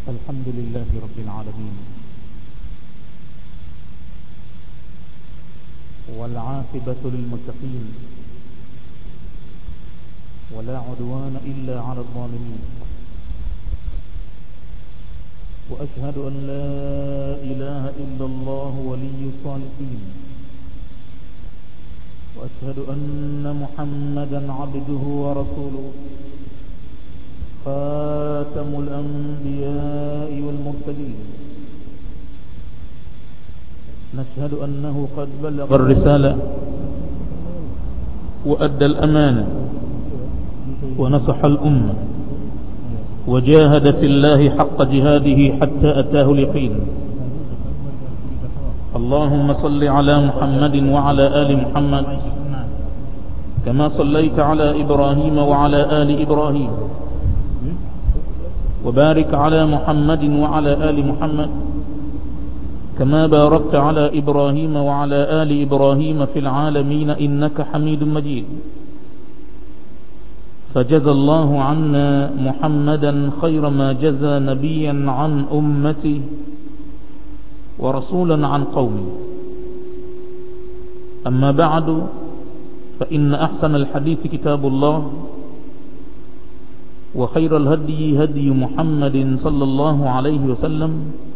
الحمد لله رب العالمين والعاقبة للمتقين ولا عدوان إلا على الظالمين وأشهد أن لا إله إلا الله ولي الصالحين وأشهد أن محمدا عبده ورسوله خاتم الأنبياء والمرسلين نشهد أنه قد بلغ الرسالة وأدى الأمانة ونصح الأمة وجاهد في الله حق جهاده حتى أتاه اليقين اللهم صل على محمد وعلى آل محمد كما صليت على إبراهيم وعلى آل إبراهيم وبارك على محمد وعلى آل محمد كما باركت على إبراهيم وعلى آل إبراهيم في العالمين إنك حميد مجيد فجزى الله عنا محمدا خير ما جزى نبيا عن أمته ورسولا عن قومه أما بعد فإن أحسن الحديث كتاب الله وخير الهدي هدي محمد صلى الله عليه وسلم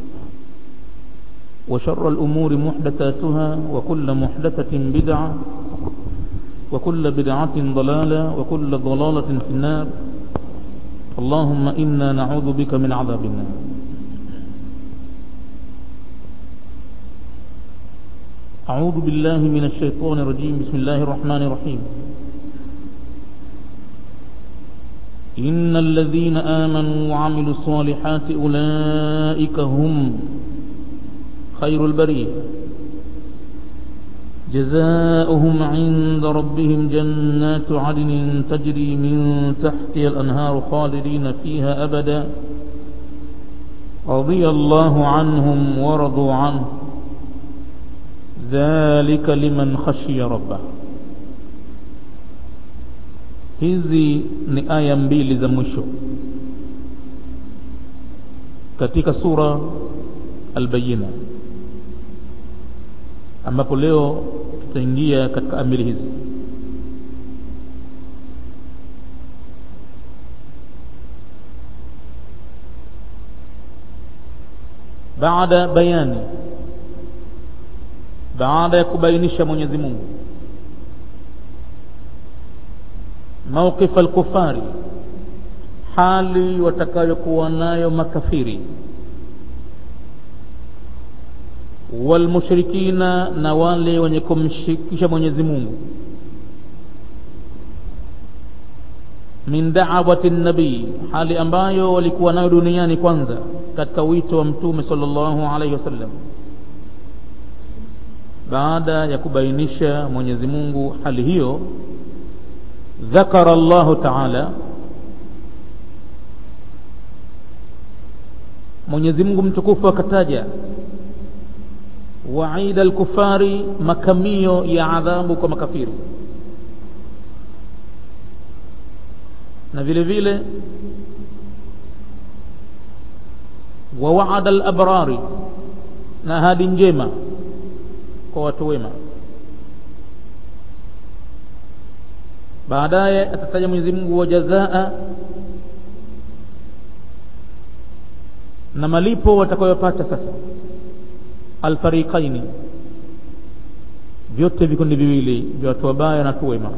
وشر الأمور محدثاتها وكل محدثة بدعة وكل بدعة ضلالة وكل ضلالة في النار اللهم إنا نعوذ بك من عذاب النار أعوذ بالله من الشيطان الرجيم بسم الله الرحمن الرحيم إن الذين آمنوا وعملوا الصالحات أولئك هم خير البرية جزاؤهم عند ربهم جنات عدن تجري من تحتها الأنهار خالدين فيها أبدا رضي الله عنهم ورضوا عنه ذلك لمن خشي ربه hizi ni aya mbili za mwisho katika sura albayina ambapo leo tutaingia katika amili hizi baada bayani baada ya kubainisha Mwenyezi Mungu mawqif al-kufari hali watakayokuwa nayo makafiri walmushrikina na wale wenye kumshirikisha Mwenyezi Mungu min da'awati nabii hali ambayo walikuwa nayo duniani kwanza katika wito wa mtume sallallahu alaihi wasallam baada ya kubainisha Mwenyezi Mungu hali hiyo ذكر الله تعالى Mwenyezi Mungu mtukufu akataja waida alkufari makamio ya adhabu kwa makafiri na vile vile wa waada alabrari na ahadi njema kwa watu wema baadaye atataja Mwenyezi Mungu wa jazaa na malipo watakayopata sasa alfariqaini vyote vikundi viwili vya watu wabaya na watu wema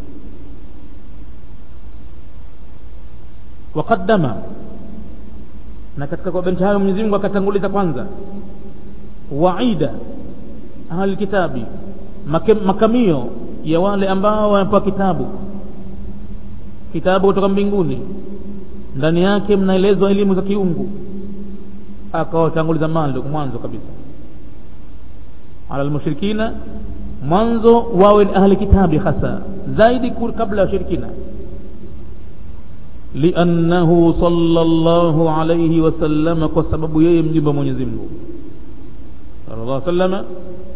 waqaddama na katika kuwabainisha hayo Mwenyezi Mungu akatanguliza kwanza waida ahli kitabi makamio ya wale ambao wanapewa kitabu kitabu kutoka mbinguni ndani yake mnaelezwa elimu za kiungu akawatanguliza mando mwanzo kabisa ala almushrikina mwanzo wawe ni ahli kitabi hasa zaidi kabla ya shirikina liannahu sallallahu alayhi wasallam kwa sababu yeye mjumbe wa Mwenyezi Mungu sallallahu alayhi wasallam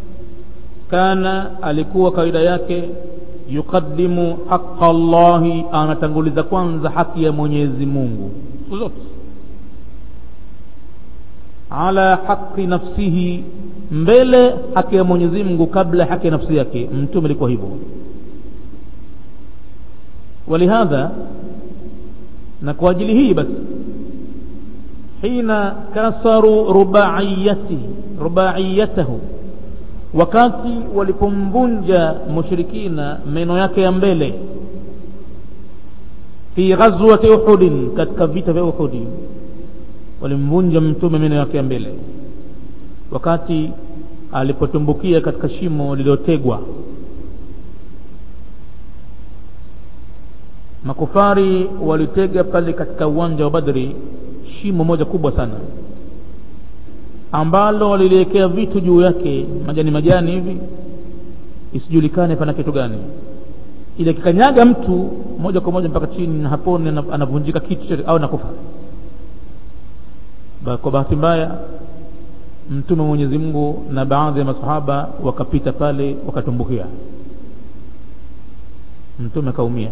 kana alikuwa kawaida yake yuqaddimu haqa Allahi, anatanguliza kwanza haki ya Mwenyezi Mungu siku zote. ala haqi nafsihi mbele haki ya mwenyezi mungu kabla haki ya nafsi yake mtume alikuwa hivyo walihadha na kwa ajili hii basi hina kasaru rubaiyati rubaiyatahu wakati walipomvunja mushrikina meno yake ya mbele fi ghazwati uhudin katika vita vya uhudi walimvunja mtume meno yake ya mbele wakati alipotumbukia katika shimo lililotegwa makufari walitega pale katika uwanja wa badri shimo moja kubwa sana ambalo waliliwekea vitu juu yake majani majani hivi isijulikane pana kitu gani ili akikanyaga mtu moja kwa moja mpaka chini na haponi anavunjika kichwa au nakufa kwa bahati mbaya mtume wa mwenyezi mungu na baadhi ya masahaba wakapita pale wakatumbukia mtume akaumia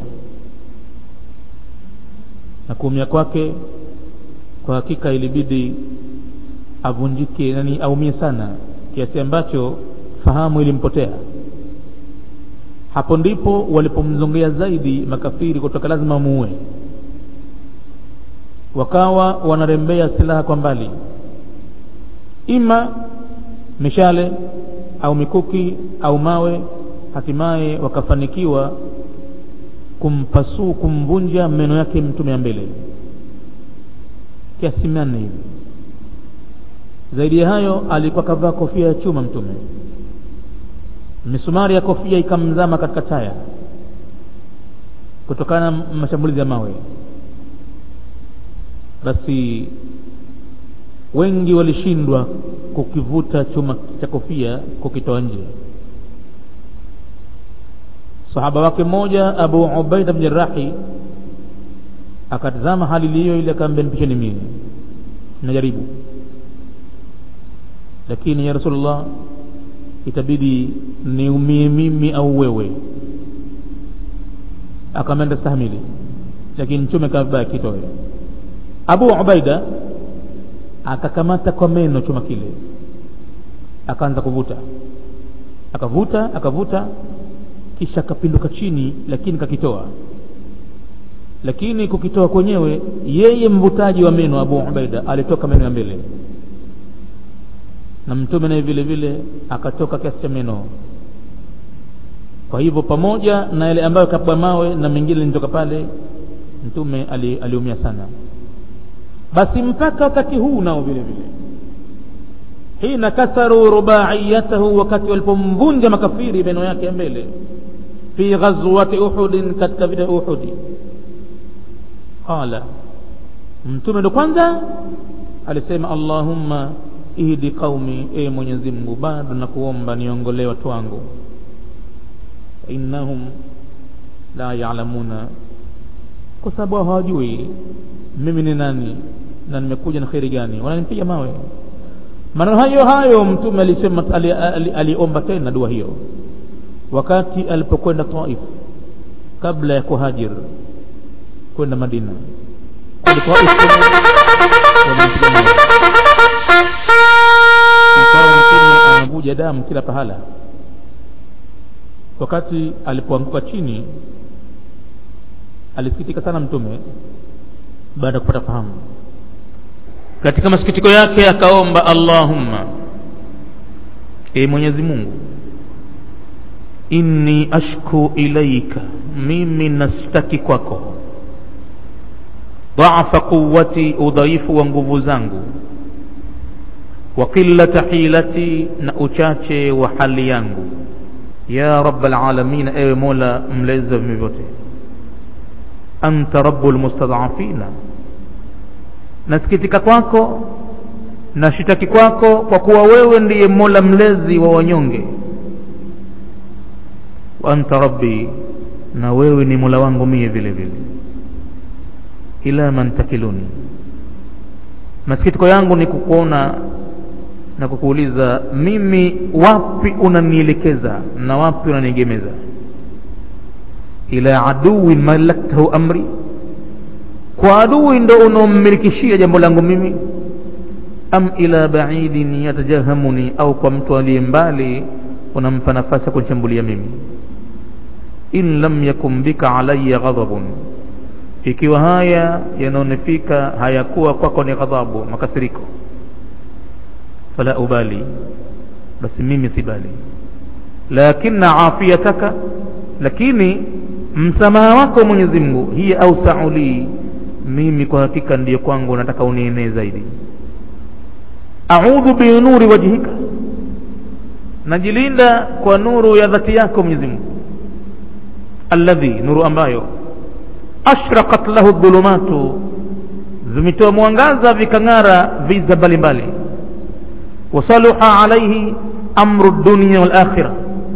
na kuumia kwake kwa hakika ilibidi avunjike nani aumie sana kiasi ambacho fahamu ilimpotea hapo ndipo walipomzongea zaidi makafiri kutoka lazima muue wakawa wanarembea silaha kwa mbali ima mishale au mikuki au mawe hatimaye wakafanikiwa kumpasuu kumvunja meno yake mtume ya mbele kiasi manne hivi zaidi ya hayo alikuwa kavaa kofia ya chuma mtume misumari ya kofia ikamzama katika taya kutokana na mashambulizi ya mawe basi wengi walishindwa kukivuta chuma cha kofia kukitoa nje sahaba wake mmoja abu ubaida bn jarahi akatazama hali hiyo ile akaambia nipisheni mimi najaribu lakini ya rasulullah itabidi niumie mimi au wewe akamenda stahimili lakini mtume kabaya kitoe abu ubaida akakamata kwa meno chuma kile akaanza kuvuta akavuta akavuta kisha akapinduka chini lakini kakitoa lakini kukitoa kwenyewe yeye mvutaji wa meno abu ubaida alitoka meno ya mbele na mtume naye vile vile akatoka kiasi cha meno kwa hivyo pamoja na yale ambayo kapwa mawe na mengine linitoka pale mtume ali, aliumia sana basi mpaka wakati huu nao vile vile hina kasaru rubaiyatahu wakati walipomvunja makafiri meno yake ya mbele fi ghazwati uhudin katika vita uhudi qala mtume ndo kwanza alisema allahumma ihdi qaumi e mwenyezi mungu bado nakuomba niongolee watu wangu innahum la yalamuna kwa sababu hawajui mimi ni nani na nimekuja na kheri gani wananipiga mawe maneno hayo hayo mtume alisema aliomba ali, ali, ali tena dua hiyo wakati alipokwenda taif kabla ya kuhajir kwenda madina ikawa mtume anavuja damu kila pahala wakati alipoanguka chini alisikitika sana mtume baada ya kupata fahamu katika masikitiko yake akaomba allahumma e mwenyezi mungu inni ashku ilaika mimi nastaki kwako dhaafa quwati udhaifu wa nguvu zangu wa qillata hilati na uchache wa hali yangu ya rabbal alamin ewe mola mlezi wa viumbe vyote anta rabbul mustadhafina nasikitika kwako nashitaki kwako kwa kuwa wewe ndiye mola mlezi wa wanyonge wa anta rabbi na wewe ni mola wangu mie vile vile ila man takiluni masikitiko yangu ni kukuona na kukuuliza mimi wapi unanielekeza na wapi unaniegemeza ila aduwin malaktahu amri kwa adui ndo unaommilikishia jambo langu mimi am ila baidin yatajahamuni au kwa mtu aliye mbali unampa nafasi ya kunishambulia mimi in lam yakun bika alayya ghadabun ikiwa haya yanaonifika hayakuwa kwako ni ghadhabu makasiriko fala ubali basi mimi sibali lakina afiyataka lakini msamaha wako Mwenyezi Mungu hiya ausau li mimi kwa hakika ndiyo kwangu nataka unienee zaidi a'udhu bi nuri wajhika najilinda kwa nuru ya dhati yako Mwenyezi Mungu alladhi nuru ambayo ashraqat lahu dhulumatu vimetoa mwangaza vikang'ara viza mbalimbali wasaluha alaihi amru dunia wal akhirah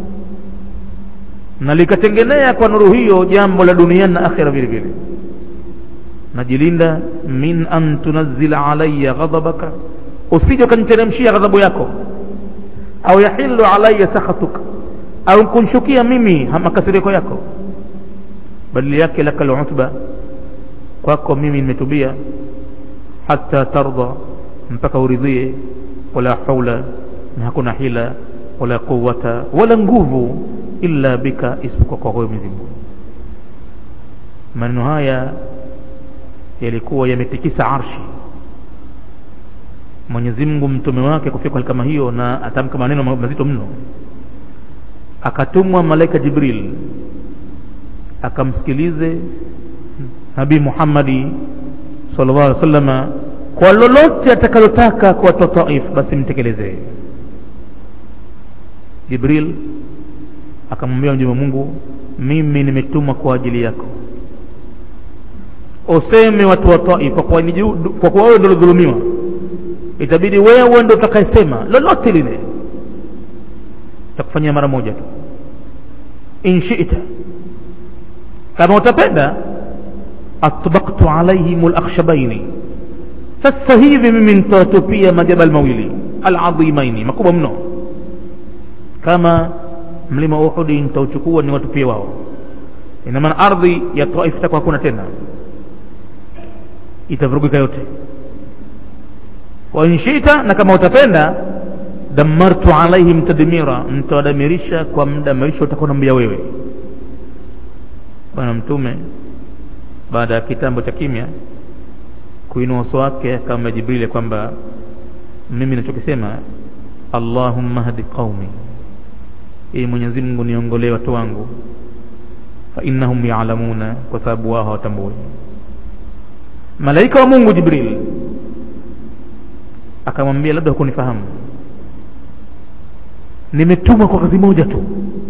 na likatengenea kwa nuru hiyo jambo la duniani na akhira vile vile najilinda min an tunazzila alayya ghadabaka usije ukaniteremshia ghadhabu yako au yahilu alayya sakhatuka au kunshukia mimi makasiriko yako badili yake laka alutba kwako mimi nimetubia hata tarda mpaka uridhie wala haula na hakuna hila wala quwata wala nguvu illa bika isipokuwa kwa wewe Mwenyezi Mungu maneno haya yalikuwa yametikisa arshi Mwenyezi Mungu mtume wake kufika hali kama hiyo na atamka maneno mazito mno akatumwa malaika Jibril akamsikilize Nabii Muhammadi sallallahu alaihi wasallam kwa lolote atakalotaka kwa watu Taif basi mtekelezee Jibril akamwambia mjumbe Mungu mimi nimetumwa kwa ajili yako useme watu wa Taif kwa kuwa kwa kuwa wewe ndio dhulumiwa itabidi wewe ndio utakayesema lolote lile takufanyia mara moja tu in shi'ta kama utapenda atbaqtu alaihim alakhshabaini sasa hivi mimi nitawatupia majabal mawili aladhimaini makubwa mno kama mlima Uhudi nitauchukua ni watupie wao ina maana ardhi ya Taif itakuwa hakuna tena itavurugika yote wa inshita na kama utapenda damartu alaihim tadmira nitawadamirisha kwa mdamirisho utakuwa nambia wewe bwana mtume baada ya kitambo cha kimya kuinua uso wake kama Jibril kwamba mimi nachokisema Allahumma hadi qaumi ee Mwenyezi Mungu niongolee watu wangu fa innahum ya'lamuna kwa sababu wao hawatambui malaika wa Mungu Jibril akamwambia labda hukunifahamu nimetumwa kwa kazi moja tu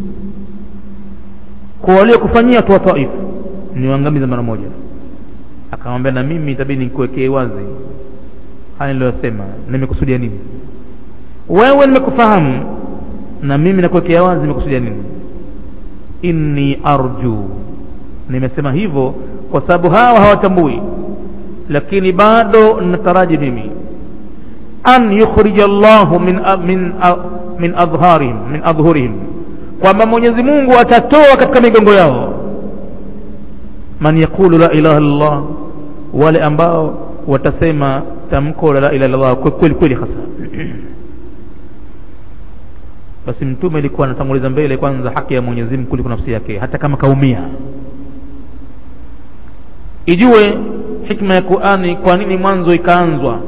kwa waliokufanyia watu wa Taif niwaangamiza mara moja akamwambia na mimi itabidi nikuwekee wazi haya niliyosema nimekusudia nini wewe nimekufahamu na mimi nakuwekea wazi nimekusudia nini inni arju nimesema hivyo kwa sababu hawa hawatambui lakini bado nataraji mimi an yukhrija Allahu min min min adharihim min adhhurihim kwamba Mwenyezi Mungu atatoa katika migongo yao man yaqulu la ilaha illallah wale ambao watasema tamko la ilaha illallah kweli kweli hasa basi mtume alikuwa anatanguliza mbele kwanza haki ya Mwenyezi Mungu kuliko nafsi yake hata kama kaumia ijue hikma ya Qur'ani kwa nini mwanzo ikaanzwa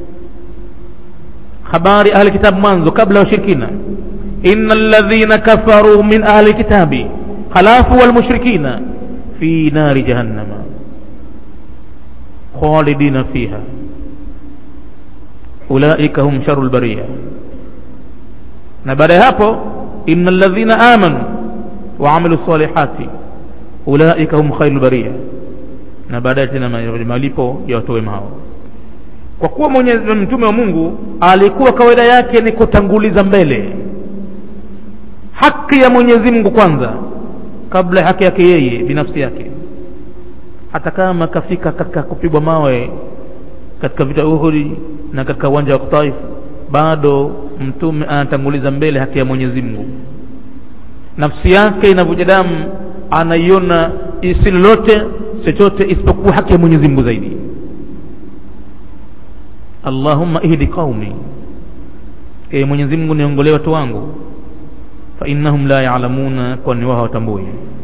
habari ahli kitabu mwanzo kabla ya ushirikina innal ladhina kafaru min ahli kitabi khalafu wal mushrikina fi nari jahannama khalidina fiha ulaika hum sharul bariya na baada ya hapo innal ladhina amanu wa amilu salihati ulaika hum khairul bariya na baadaye tena malipo ya watu wema hao kwa kuwa mwenyezi mtume wa Mungu alikuwa kawaida yake ni kutanguliza mbele haki ya Mwenyezi Mungu kwanza kabla haki yake yeye binafsi yake hata kama kafika katika kupigwa mawe katika vita Uhud na katika uwanja wa Taif bado mtume anatanguliza mbele haki ya Mwenyezi Mungu nafsi yake inavuja damu anaiona isi lolote chochote isipokuwa haki ya Mwenyezi Mungu zaidi allahumma ihdi qaumi e mwenyezi mungu niongolee watu wangu fa innahum la yalamuna kwani wao hawatambui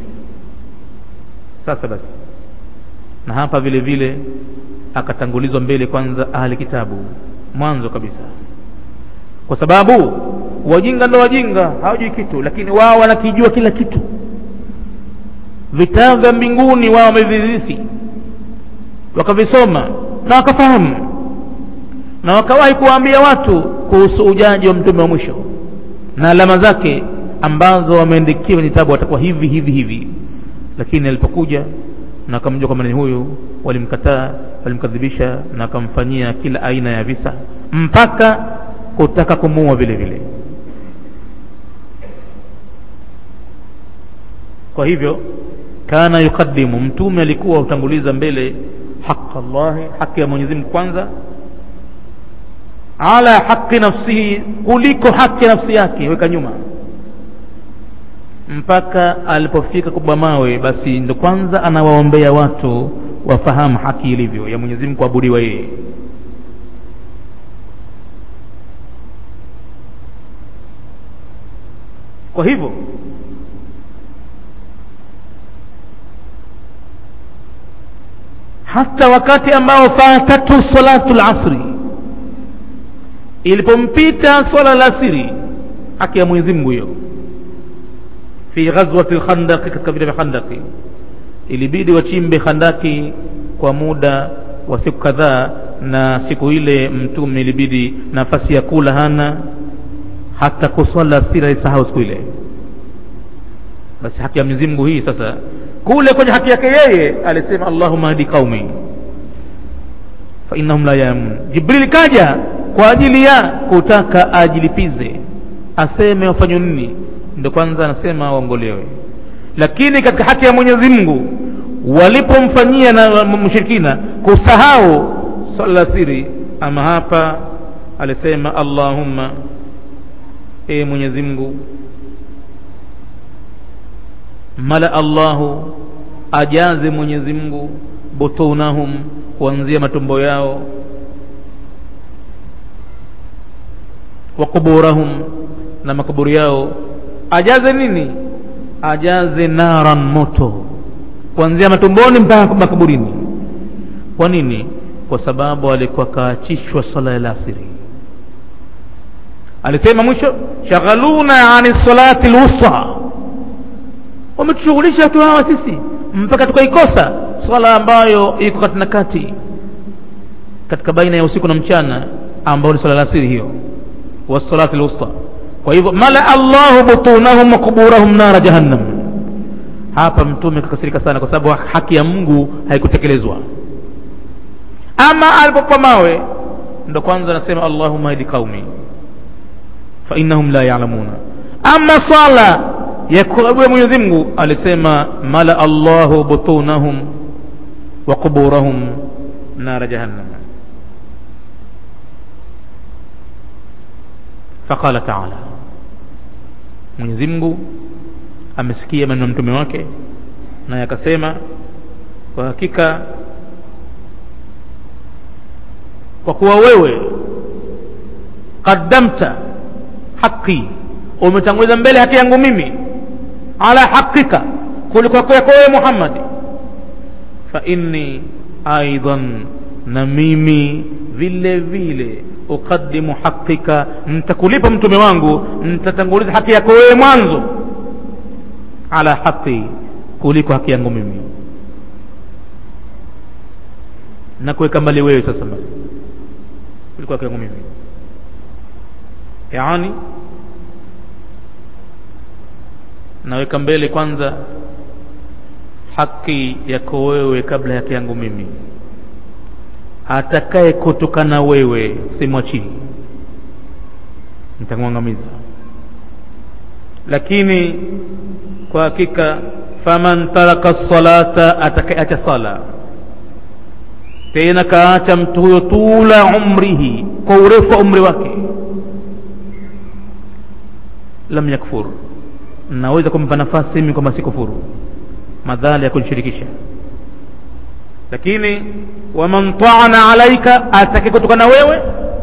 sasa basi na hapa vile vile akatangulizwa mbele kwanza ahli kitabu mwanzo kabisa kwa sababu wajinga ndo wajinga hawajui kitu lakini wao wanakijua kila kitu vitabu vya mbinguni wao wamevirithi wakavisoma na wakafahamu na wakawahi kuwaambia watu kuhusu ujaji wa mtume wa mwisho na alama zake ambazo wameandikiwa kwenye kitabu watakuwa hivi hivi hivi lakini alipokuja na akamjua kwamba ni huyu walimkataa walimkadhibisha na akamfanyia kila aina ya visa mpaka kutaka kumuua vile vile kwa hivyo kana yukadimu mtume alikuwa hutanguliza mbele haq llahi haki ya mwenyezi mungu kwanza ala haqi nafsihi kuliko haki ya nafsi yake weka nyuma mpaka alipofika kubwa mawe basi ndo kwanza anawaombea watu wafahamu haki ilivyo ya mwenyezi mungu kuabudiwa yeye kwa hivyo hata wakati ambao fatatu salatu lasri ilipompita swala la asiri haki ya mwenyezi mungu hiyo fi ghazwati lkhandaqi katika vita vya khandaki ilibidi wachimbe khandaki kwa muda wa siku kadhaa na siku ile mtume ilibidi nafasi ya kula hana hata kuswala asiri alisahau siku ile basi haki ya mwenyezi mungu hii sasa kule kwenye haki yake yeye alisema allahuma hadi qaumi fa innahum la yamun jibril kaja kwa ajili ya kutaka ajilipize aseme wafanywe nini ndo kwanza anasema waongolewe lakini katika haki ya mwenyezi mungu walipomfanyia na mshirikina kusahau swala la siri ama hapa alisema allahumma e mwenyezi mungu mala allahu ajaze mwenyezi mungu butunahum kuanzia matumbo yao wa kuburahum na makaburi yao ajaze nini ajaze naran moto kuanzia matumboni mpaka makaburini kwa nini kwa sababu alikuwa kaachishwa sala ya lasiri alisema mwisho shaghaluna ani salati lwusta wametushughulisha watu hawa sisi mpaka tukaikosa swala ambayo iko katina kati katika baina ya usiku na mchana ambayo ni swala la asiri hiyo wasalati lwusta kwa hivyo mala allahu butunahum wa kuburahum nara jahannam hapa mtume kakasirika sana kwa sababu haki ya mungu haikutekelezwa ama alipopa mawe ndo kwanza anasema allahuma hidi qaumi fa innahum la yalamuna ama swala ya kuabudu mwenyezi mungu alisema mala allahu butunahum wa kuburahum nara jahannam faqala taala mwenyezi mungu amesikia maneno ya mtume wake naye akasema kwa hakika kwa kuwa wewe qaddamta haqi umetanguliza mbele haki yangu mimi ala haqika kuliko yako wewe muhammadi fa inni aidan na mimi vile vile uqaddimu haqika nitakulipa mtume wangu nitatanguliza haki yako wewe mwanzo ala haqi kuliko haki yangu mimi na kuweka mbali wewe sasa mbali kuliko haki yangu mimi yaani naweka mbele kwanza haki yako wewe kabla ya haki yangu mimi atakaye kutokana wewe simwachii nitamwangamiza lakini kwa hakika faman taraka salata atakayeacha sala tena kaacha mtu huyo tula umrihi kwa urefu wa umri wake lam yakfur naweza kumpa nafasi mimi kwamba si kufuru madhali ya kunishirikisha lakini waman taana alaika atake kutokana wewe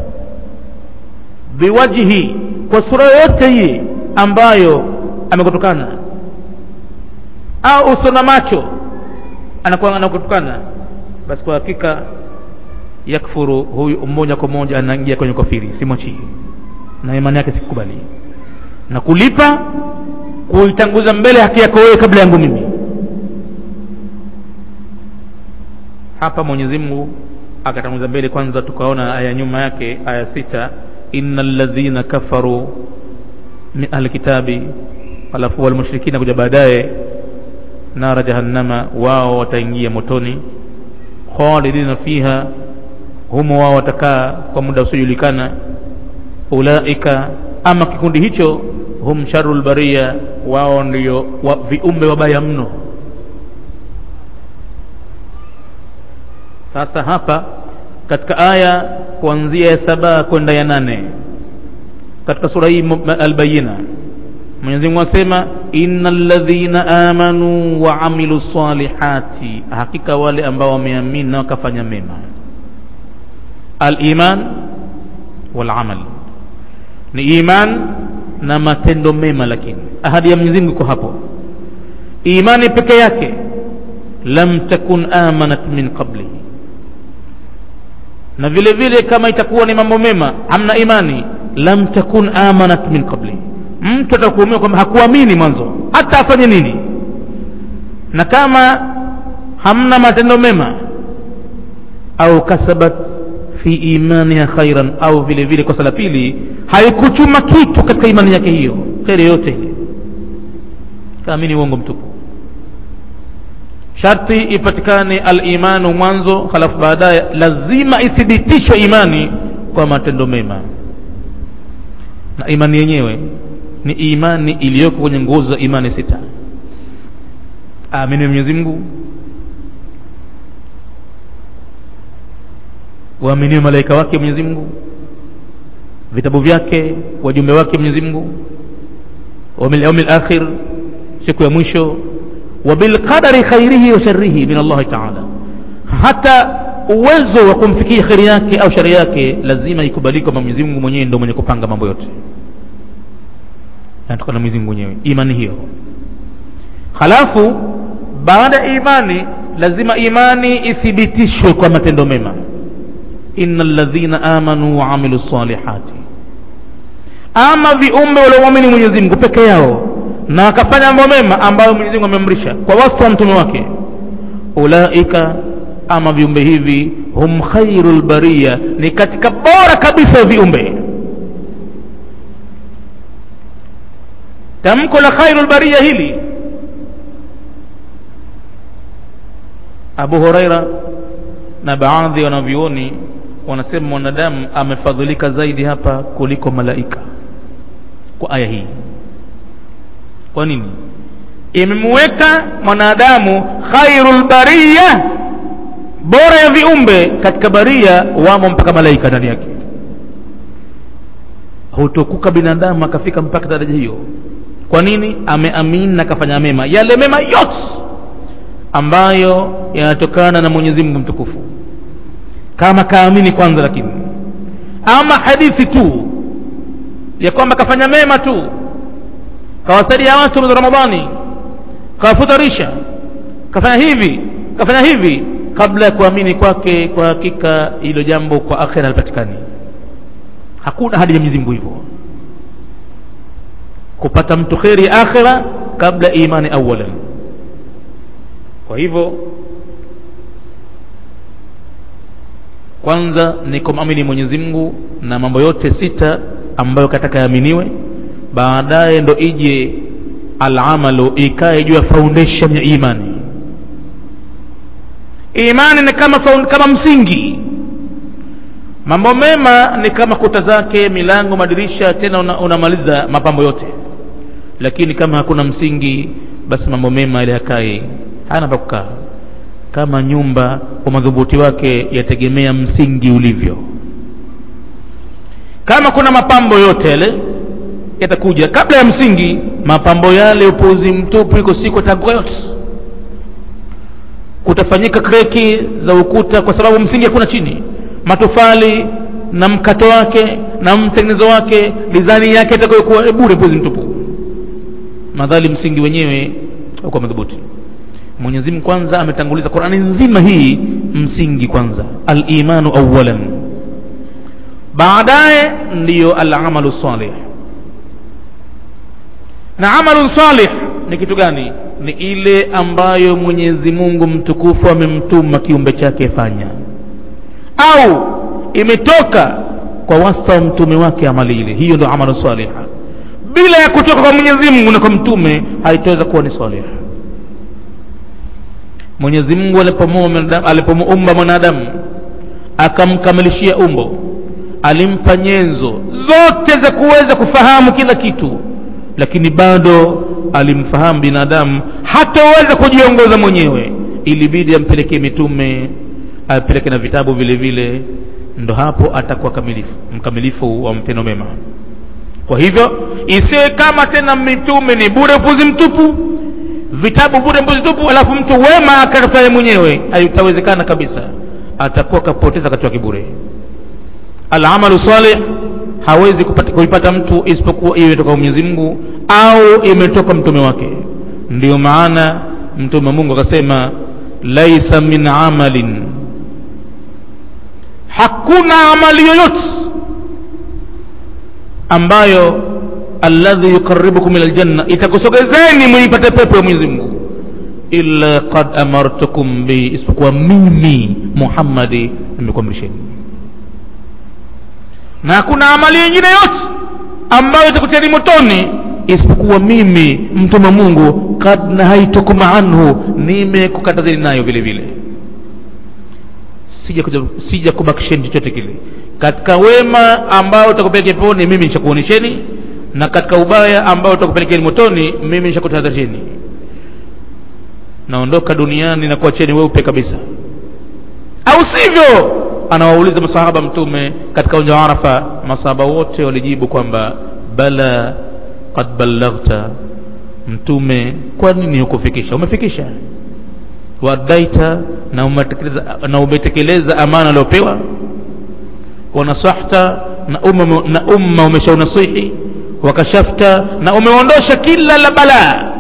biwajhi kwa sura yoyote hii ambayo amekutukana au uso na macho anakuwa anakutukana basi kwa hakika yakfuru huyu moja kwa moja anaingia kwenye kafiri simwachii na imani yake sikubali na kulipa kuitanguza mbele haki yako wewe kabla yangu mimi hapa mwenyezi mungu akatanguza mbele kwanza tukaona aya nyuma yake aya sita ina ladhina kafaru min ahli kitabi alafu walmushrikina kuja baadaye nara jahannama wao wataingia motoni khalidina fiha humo wao watakaa kwa muda usiojulikana ulaika ama kikundi hicho hum sharu lbaria wao ndio wa, viumbe wabaya mno sasa hapa katika aya kuanzia ya saba kwenda ya nane katika sura hii albayina mwenyezi mungu asema ina ladhina amanu wa amilu salihati hakika wale ambao wameamini na wakafanya mema aliman walamal ni iman na matendo mema lakini ahadi ya mwenyezi mungu iko hapo imani peke yake lam takun amanat min qablihi na vile vile kama itakuwa ni mambo mema hamna imani lam takun amanat min qabli mtu atakuhumiwa kwamba hakuamini mwanzo hata afanye nini na kama hamna matendo mema au kasabat fi imaniha khairan au vile vile kosa la pili haikuchuma kitu katika imani yake hiyo kheri yote ile kaamini uongo mtupu sharti ipatikane alimanu mwanzo halafu baadaye lazima ithibitishwe imani kwa matendo mema na imani yenyewe ni imani iliyoko kwenye nguzo za imani sita amini mwenyezi mungu waaminiwe malaika wake mwenyezi mungu vitabu vyake wajumbe wake mwenyezi mungu wabilyaumi lakhir siku ya mwisho وبالقدر خيره وشره من الله تعالى hata uwezo wa kumfikia kheri yake au shari yake lazima ikubalike kwamba mwenyezi mungu mwenyewe ndo mwenye kupanga mambo yote natokana mwenyezi mungu mwenyewe imani hiyo halafu baada ya imani lazima imani ithibitishwe kwa matendo mema ina ladhina amanu waamilu salihati ama viumbe waliomwamini mwenyezi mungu peke yao na akafanya mambo mema ambayo Mwenyezi Mungu amemrisha kwa wasta wa mtume wake ulaika ama viumbe hivi hum khairul bariya ni katika bora kabisa ya viumbe tamko la khairul bariya hili Abu Huraira na baadhi ya wanavyuoni wanasema mwanadamu amefadhilika zaidi hapa kuliko malaika kwa aya hii kwa nini imemweka mwanadamu khairul bariya bora ya viumbe katika baria wamo mpaka malaika ndani yake hutokuka binadamu akafika mpaka daraja hiyo kwa nini ameamini na akafanya mema yale mema yote ambayo yanatokana na mwenyezi mungu mtukufu kama kaamini kwanza lakini ama hadithi tu ya kwamba kafanya mema tu kawasaidia watu mwezi ramadhani kawafutarisha kafanya hivi kafanya hivi kabla ya kuamini kwake kwa hakika hilo jambo kwa akhira halipatikani hakuna hadi ya Mwenyezi Mungu hivyo kupata mtu kheri akhira kabla imani awalan kwa hivyo kwanza ni kumamini Mwenyezi Mungu na mambo yote sita ambayo kataka yaaminiwe baadaye ndo ije alamalu ikae juu ya foundation ya imani imani ni kama found, kama msingi mambo mema ni kama kuta zake milango madirisha tena una, unamaliza mapambo yote lakini kama hakuna msingi basi mambo mema ile yakae hana pa kukaa kama nyumba kwa madhubuti wake yategemea msingi ulivyo kama kuna mapambo yote yale yatakuja kabla ya msingi mapambo yale upuzi mtupu iko siku atakuwa yote kutafanyika kreki za ukuta kwa sababu msingi hakuna chini matofali na mkato wake na mtengenezo wake dizani yake itakayokuwa bure puzi mtupu madhali msingi wenyewe uko madhubuti mwenyezi mungu kwanza ametanguliza qurani nzima hii msingi kwanza alimanu awalan baadaye ndiyo alamalu salih na amalu salih ni kitu gani ni ile ambayo mwenyezi mungu mtukufu amemtuma kiumbe chake fanya au imetoka kwa wasta wa mtume wake amali ile hiyo ndo amalu saliha bila ya kutoka kwa mwenyezi mungu na kwa mtume haitaweza kuwa ni salih mwenyezi mungu alipomuumba mwanadamu akamkamilishia umbo alimpa nyenzo zote za kuweza kufahamu kila kitu lakini bado alimfahamu binadamu hataweza kujiongoza mwenyewe ilibidi ampelekee mitume apeleke na vitabu vile vile ndo hapo atakuwa kamilifu mkamilifu wa mtendo mema kwa hivyo isiwe kama tena mitume ni bure upuzi mtupu vitabu bure mpuzi mtupu alafu mtu wema akafanya mwenyewe haitawezekana kabisa atakuwa kapoteza wakati wake bure alamalu salih hawezi kupata, kuipata mtu isipokuwa iwe toka mwenyezi mungu au imetoka mtume wake ndio maana mtume mungu akasema laisa min amalin hakuna amali yoyote ambayo alladhi yuqaribukum ila aljanna itakusogezeni muipate pepo ya mwenyezi mungu illa qad amartukum bi isipokuwa mimi muhammadi nimekuamrisheni na hakuna amali nyingine yote ambayo itakutiani motoni isipokuwa mimi mtume wa mungu kad nahaitukum anhu nimekukatazeni nayo vile vile sija, sija kubakisheni chochote kile katika wema ambao utakupeleka peponi mimi nishakuonesheni na katika ubaya ambao utakupelekeni motoni mimi nishakutahadharisheni naondoka duniani na kuacheni weupe kabisa au sivyo anawauliza masahaba mtume katika uwanja wa arafa masahaba wote walijibu kwamba bala qad ballaghta mtume kwa nini hukufikisha umefikisha wadaita na umetekeleza, na umetekeleza amana aliopewa wanasahta na umma, na umma umeshaunasihi wakashafta na umeondosha kila la balaa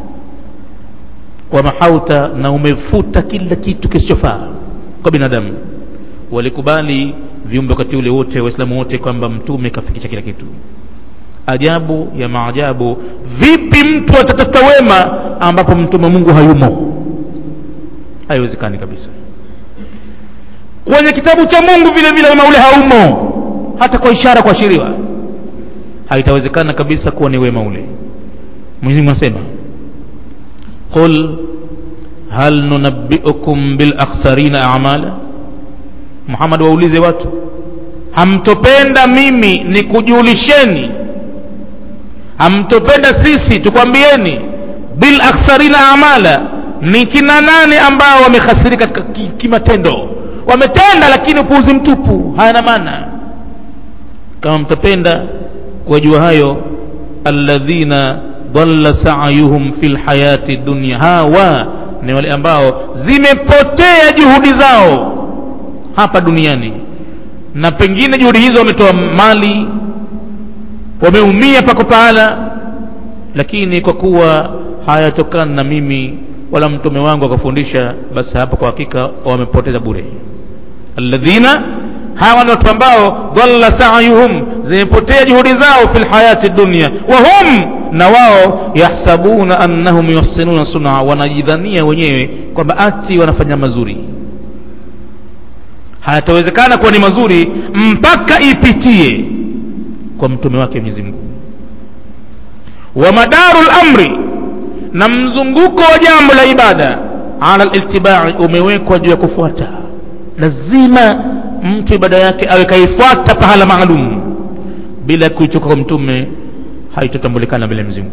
wamahauta na umefuta kila kitu kisichofaa kwa binadamu walikubali viumbe wakati ule wote waislamu wote kwamba mtume kafikisha kila kitu ajabu ya maajabu vipi mtu atatafuta wema ambapo mtume mungu hayumo haiwezekani kabisa kwenye kitabu cha mungu vile vile wema ule haumo hata kwa ishara kuashiriwa haitawezekana kabisa kuwa ni wema ule mwenyezimungu anasema qul hal nunabbiukum bilakhsarina amala muhammad waulize watu hamtopenda mimi nikujulisheni hamtopenda sisi tukwambieni bil akhsarina amala ni kina nani ambao wamekhasirika kimatendo ki wametenda lakini upuuzi mtupu hayana maana kama mtapenda kuwajua hayo alladhina dhalla sa'yuhum fil hayati dunya hawa ni wale ambao zimepotea juhudi zao hapa duniani na pengine juhudi hizo wametoa mali wameumia pako pahala lakini kwa kuwa hayatokana na mimi wala mtume wangu akafundisha basi hapa kwa hakika wamepoteza bure alladhina hawa ni watu ambao dhalla sa'yuhum zimepotea juhudi zao fil hayati dunya wa hum na wao yahsabuna annahum yuhsinuna sun'a wanajidhania wenyewe kwamba ati wanafanya mazuri hayatawezekana kuwa ni mazuri mpaka ipitie kwa mtume wake Mwenyezi Mungu wa madarul amri na mzunguko wa jambo la ibada ala littibai umewekwa juu ya kufuata lazima mtu ibada yake awe kaifuata pahala maalum bila kuichoka kwa mtume haitotambulikana mbele Mwenyezi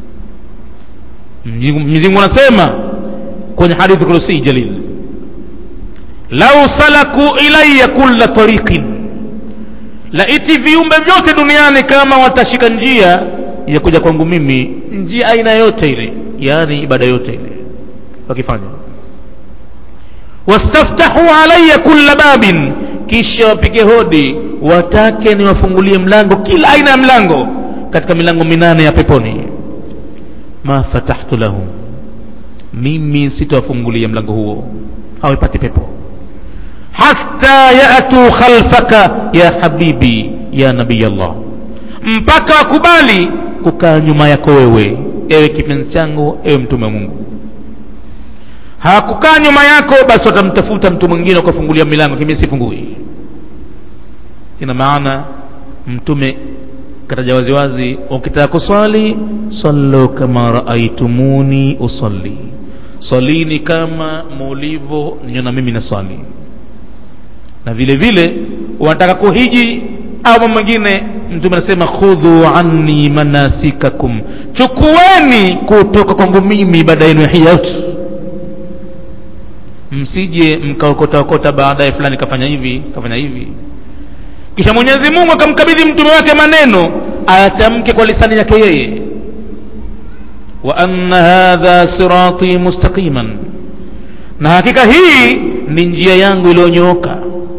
Mungu Mwenyezi Mungu anasema kwenye hadithi kursi jalil lau salaku ilayya kulla tariqin laiti viumbe vyote duniani kama watashika njia ya kuja kwangu mimi njia aina yote ile yaani ibada yote ile wakifanya wastaftahu alaya kulla babin kisha wapige hodi watake niwafungulie mlango kila aina ya mlango katika milango minane ya peponi ma fatahtu lahum mimi sitawafungulia mlango huo hawapati pepo hatta yatu khalfaka ya habibi ya nabii allah mpaka wakubali kukaa nyuma yako wewe ewe kipenzi changu ewe mtume wa mungu hawakukaa nyuma yako basi watamtafuta mtu mwingine ukafungulia milango kimi sifungui ina maana mtume kataja waziwazi ukitaka kuswali sallu kama raaitumuni usalli swalini kama mulivyo niona mimi na swali na vile vile wanataka kuhiji au mambo mengine mtume anasema khudhu anni manasikakum chukueni kutoka kwangu mimi ibada yenu ya hija msije mkaokotaokota baadaye fulani kafanya hivi kafanya hivi kisha mwenyezi mungu akamkabidhi mtume wake maneno ayatamke kwa lisani yake yeye wa anna hadha sirati mustaqiman na hakika hii ni njia yangu iliyonyooka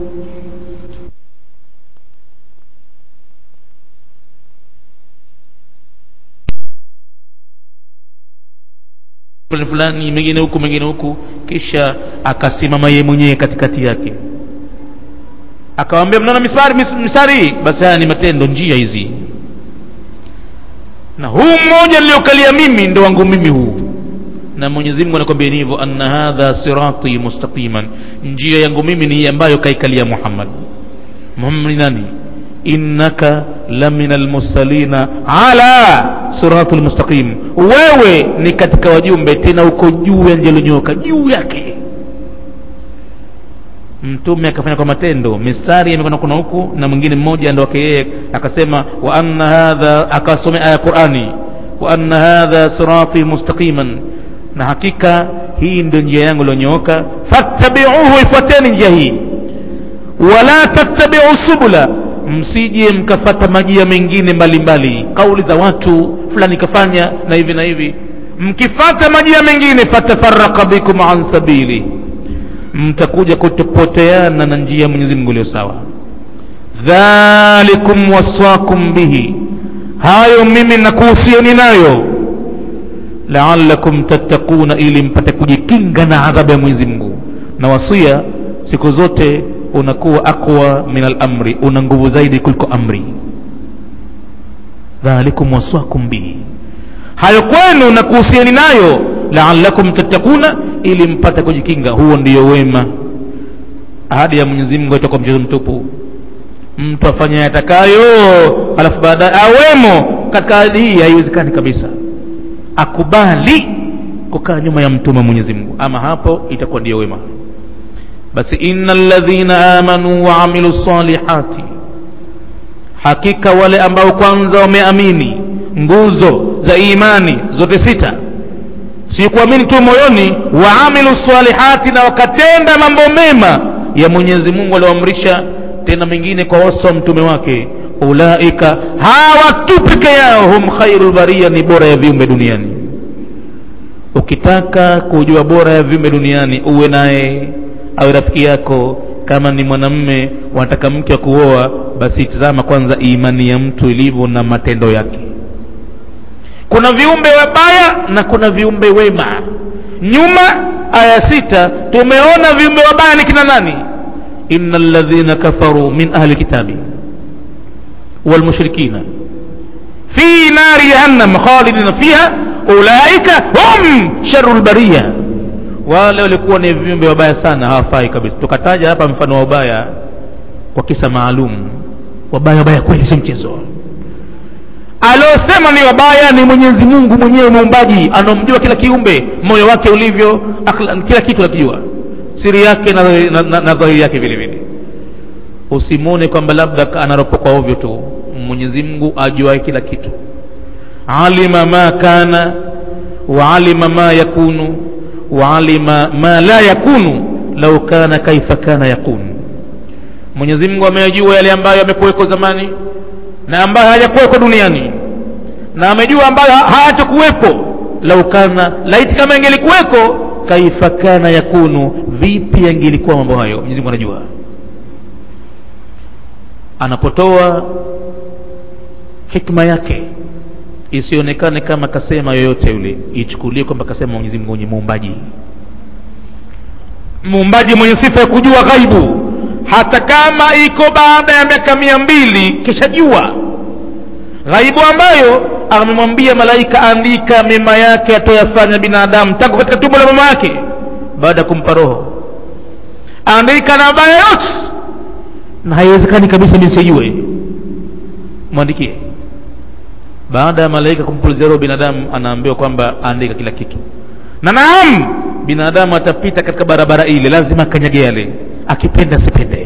fulani fulani mengine huku mengine huku kisha akasimama yeye mwenyewe katikati yake akawambia mnaona misari misari basi haya ni matendo njia hizi na huu mmoja niliokalia mimi ndo wangu mimi huu na mwenyezi mungu anakwambia ni hivyo anna hadha sirati mustaqiman njia yangu mimi ni ambayo kaikalia muhammad muhammad ni nani innaka lamina almursalina ala sirati lmustaqim wewe ni katika wajumbe tena uko juu ya njia iliyonyoka juu yake mtume akafanya kwa matendo mistari imekwenda kuna huku na mwingine mmoja ndo wake yeye akasema wa anna hadha akasomea aya qurani wa anna hadha sirati mustaqiman na hakika hii ndio njia yangu iliyonyooka fattabiuhu ifuateni njia hii wala tattabiu subula msije mkafata majia mengine mbalimbali kauli za watu fulani kafanya na hivi na hivi mkifata majia mengine fatafaraka bikum an sabili mtakuja kutopoteana na njia ya mwenyezi mungu iliyo sawa dhalikum waswakum bihi hayo mimi nakuhusieni nayo laalakum tattakuna ili mpate kujikinga na adhabu ya mwenyezi mungu na wasia siku zote unakuwa aqwa min alamri una nguvu zaidi kuliko amri dhalikum waswakum bihi hayo kwenu na kuhusiani nayo laalakum tattakuna ili mpate kujikinga huo ndiyo wema ahadi ya mwenyezi mungu itakuwa mchezo mtupu mtu afanye yatakayo alafu baadaye awemo katika ahadi hii haiwezekani kabisa akubali kukaa nyuma ya mtume wa mwenyezi mungu ama hapo itakuwa ndiyo wema basi inna ladhina amanu waamilu salihati hakika wale ambao kwanza wameamini nguzo za imani zote sita si kuamini tu moyoni waamilu salihati na wakatenda mambo mema ya mwenyezi mungu alioamrisha tena mengine kwa wasa wa mtume wake ulaika hawa tu peke yao hum khairu lbaria ni bora ya viumbe duniani ukitaka kujua bora ya viumbe duniani uwe naye awe rafiki yako kama ni mwanamme wanataka mke wa kuoa basi tazama kwanza imani ya mtu ilivyo na matendo yake kuna viumbe wabaya na kuna viumbe wema nyuma aya sita tumeona viumbe wabaya ni kina nani ina ladhina kafaru min ahli kitabi walmushrikina fi nari jahannam khalidina fiha ulaika hum sharu lbaria wale walikuwa ni viumbe wabaya sana hawafai kabisa tukataja hapa mfano wa ubaya kwa kisa maalum wabaya wabaya kweli sio mchezo aliosema ni wabaya ni mwenyezi mungu mwenyewe muumbaji anaomjua kila kiumbe moyo wake ulivyo akhla, kila kitu akijua siri yake na, na, na, na dhahiri yake vile vile usimwone kwamba labda anaropokwa ovyo tu mwenyezi mungu ajuae kila kitu alima ma kana waalima ma yakunu waalima ma la yakunu lau kana kaifa kana yakunu mwenyezi mungu ameyajua yale ambayo yamekuweko zamani na ambayo hayajakuweko duniani na amejua ambayo hayatakuwepo lau kana laiti kama ingelikuweko kaifa kana yakunu vipi yangelikuwa mambo hayo mwenyezi mungu anajua anapotoa hikma yake isionekane kama kasema yoyote yule ichukulie kwamba kasema mwenyezi mungu mwenye muumbaji muumbaji mwenye sifa ya kujua ghaibu hata kama iko baada ya miaka mia mbili kisha jua ghaibu ambayo amemwambia malaika andika mema yake atoyafanya binadamu tangu katika tumbo la mama yake baada ya kumpa roho andika na mabaya yote na haiwezekani kabisa mi sijue mwandikie baada ya malaika kumpulizia roho binadamu anaambiwa kwamba andika kila kitu na naam binadamu atapita katika barabara ile lazima akanyage yale akipenda asipende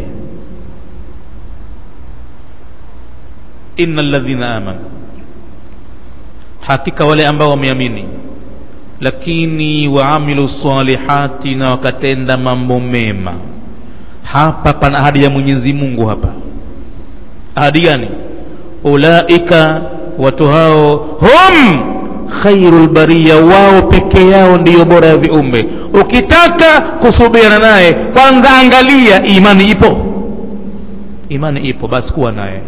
inna ladhina amanu hakika wale ambao wameamini lakini waamilu salihati na wakatenda mambo mema hapa pana ahadi ya mwenyezi mungu hapa ahadi gani ulaika watu hao hum khairu lbariya wao peke yao ndiyo bora ya viumbe ukitaka kusubiana naye kwanza angalia imani ipo imani ipo basi kuwa naye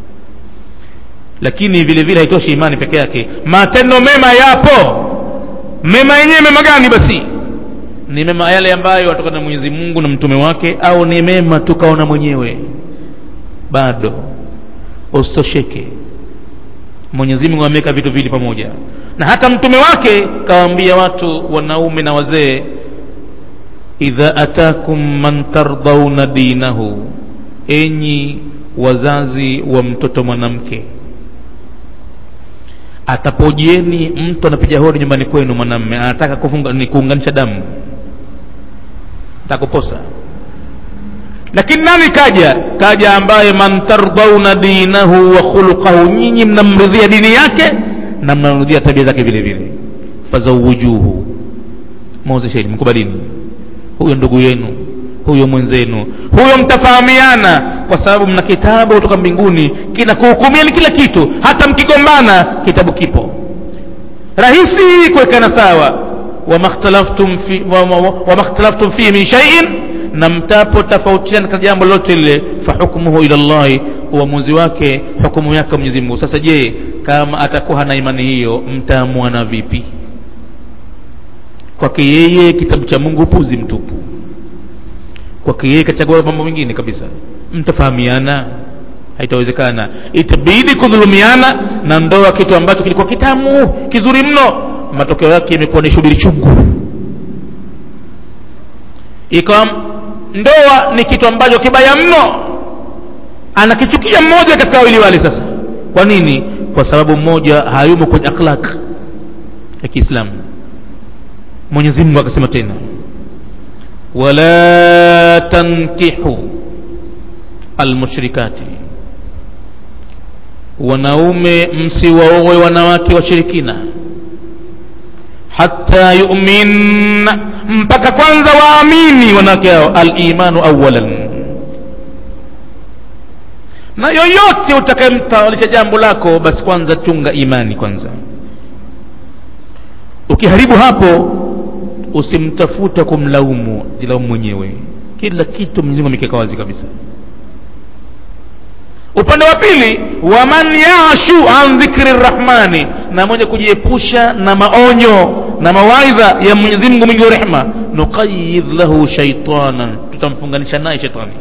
lakini vile vile haitoshi imani peke yake matendo mema yapo mema yenyewe mema gani basi ni mema yale ambayo watokana na mwenyezi mungu na mtume wake au ni mema tukaona mwenyewe bado usitosheke mwenyezi mungu ameweka vitu vili pamoja na hata mtume wake kawaambia watu wanaume na wazee idha atakum man tardhauna dinahu enyi wazazi wa mtoto mwanamke atapojieni mtu anapiga hodi nyumbani kwenu mwanamme anataka kufunga ni kuunganisha damu takuposa lakini nani kaja kaja ambaye man tardhauna dinahu wa khuluqahu nyinyi mnamridhia dini yake na mnamridhia tabia zake vile vile fazawujuhu mwozesheni mkubalini huyo ndugu yenu huyo mwenzenu huyo mtafahamiana kwa sababu mna kitabu kutoka mbinguni kinakuhukumiani kila kitu hata mkigombana kitabu kipo rahisi kuwekana sawa wamakhtalaftum fi, wama fihi min shaiin na mtapo tofautiana katika jambo lolote lile fahukmuhu ila llahi uamuzi wake hukumu yake mwenyezi mungu sasa je kama atakuwa hana imani hiyo mtaamwana vipi kwake yeye kitabu cha mungu upuzi mtupu kwake yeye kachagua mambo mengine kabisa mtafahamiana haitawezekana itabidi kudhulumiana na ndoa kitu ambacho kilikuwa kitamu kizuri mno matokeo yake imekuwa ni shubiri chungu ikawa ndoa ni kitu ambacho kibaya mno anakichukia mmoja katika wawili wale sasa kwa nini kwa sababu mmoja hayumo kwenye akhlaq ya kiislamu mwenyezi mungu akasema tena wala tankihu almushrikati wanaume msiwaowe wanawake washirikina hata yumin mpaka kwanza waamini wanawake hao alimanu awalan na yoyote utakayemtawalisha jambo lako basi kwanza chunga imani kwanza ukiharibu hapo usimtafuta kumlaumu jilaumu mwenyewe kila kitu mwenyezi amekeka wazi kabisa upande wa pili waman yashu an dhikri rrahmani na mwenye kujiepusha na maonyo na mawaidha ya mwenyezi mungu mwingi wa rehma nuqayidh lahu shaitanan tutamfunganisha naye shetani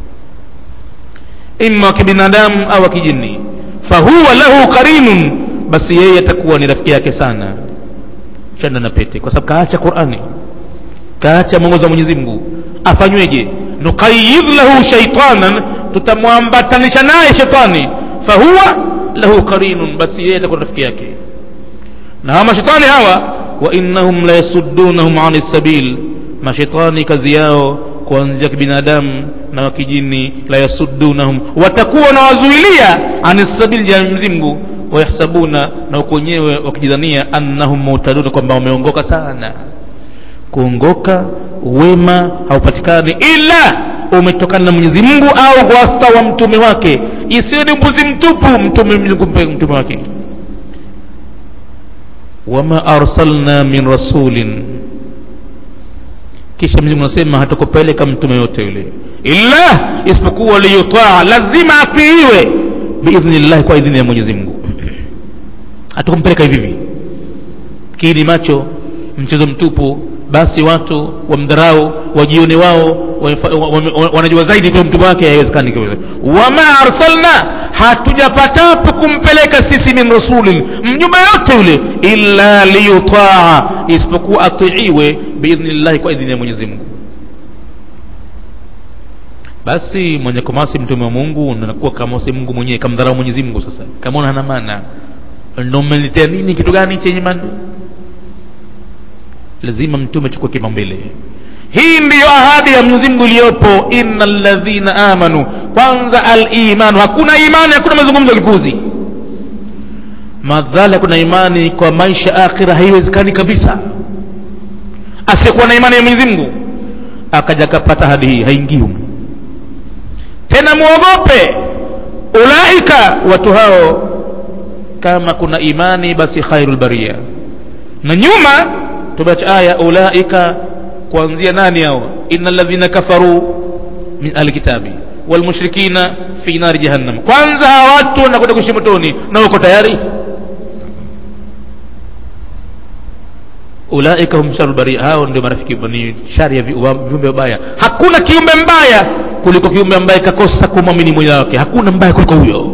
ima wa kibinadamu au kijini fahuwa lahu qarinun basi yeye atakuwa ni rafiki yake sana chanda na pete kwa sababu kaacha qurani kaacha mwongozo wa mwenyezi mungu afanyweje nuqayidh lahu shaitanan tutamwambatanisha naye shetani fahuwa lahu qarinun basi yeye atakuwa rafiki yake na hawa mashetani hawa wa innahum la yasuddunahum ani sabil mashetani kazi yao kuanzia kibinadamu na wakijini la yasuddunahum watakuwa na wazuilia ani sabil ya mzimgu wayahsabuna na uko wenyewe wakijidhania annahum mutaduna kwamba wameongoka sana kuongoka wema haupatikani ila umetokana na mwenyezi mungu au wasta wa mtume wake isiyo ni mbuzi mtupu mtume mtume wake wama arsalna min rasulin kisha mwenyezi anasema hatakupeleka mtume yote yule illa isipokuwa liyutaa lazima atiiwe biidhnillahi kwa idhini ya mwenyezi mungu hatakumpeleka hivi hivi kini macho mchezo mtupu basi watu wamdharau wajione wao wanajua zaidi kwa mtume wake haiwezekani wama arsalna hatujapatapo kumpeleka sisi min rasulin mjumbe yote yule illa liyutaa isipokuwa atiiwe biidhnillahi kwa idhini ya mwenyezi mungu basi mwenye kumasi mtume wa mungu nakuwa kamasi mungu mwenyewe kamdharau mwenyezi mungu sasa kamona hana maana ndo umeniletea nini kitu gani chenye maana lazima mtume chukue kipaumbele hii ndiyo ahadi ya mwenyezi mungu iliyopo inna ladhina amanu kwanza alimanu hakuna imani hakuna mazungumzo lipuzi madhali hakuna imani kwa maisha akhira haiwezekani kabisa asiyekuwa na imani ya mwenyezi mungu akaja akapata ahadi hii haingii humu tena muogope ulaika watu hao kama kuna imani basi khairul baria na nyuma tumeacha aya ulaika kuanzia nani hao innal ladhina kafaru min alkitabi walmushrikina fi nari jahannam kwanza hawa watu wanakwenda kuishi motoni na uko tayari ulaika hum sharul baria hao ndio marafiki ni shari ya viumbe wabaya hakuna kiumbe mbaya kuliko kiumbe ambaye kakosa kumwamini mwenye wake hakuna mbaya kuliko huyo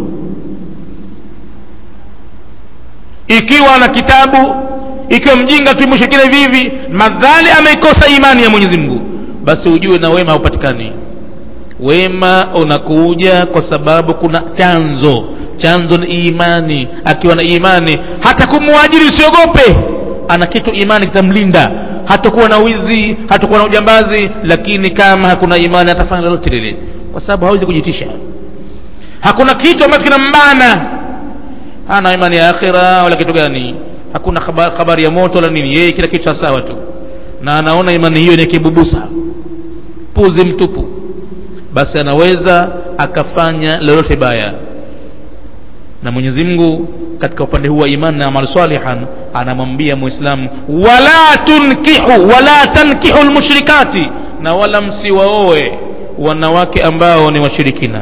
ikiwa na kitabu ikiwa mjinga tu mushirikina hivi hivi madhali ameikosa imani ya mwenyezi mungu basi ujue na wema haupatikani wema unakuja kwa sababu kuna chanzo chanzo ni imani akiwa na imani hata kumwajiri usiogope ana kitu imani kitamlinda hatakuwa na wizi hatakuwa na ujambazi lakini kama hakuna imani atafanya lolote lile kwa sababu hawezi kujitisha hakuna kitu ambacho kinambana hana imani ya akhira wala kitu gani hakuna habari, habari ya moto wala nini yeye kila kitu sawa tu na anaona imani hiyo ni kibubusa puzi mtupu basi anaweza akafanya lolote baya na mwenyezi mungu katika upande huu wa imani na amal salihan anamwambia muislamu wala tunkihu wala tankihu lmushrikati na wala msiwaoe wanawake ambao ni washirikina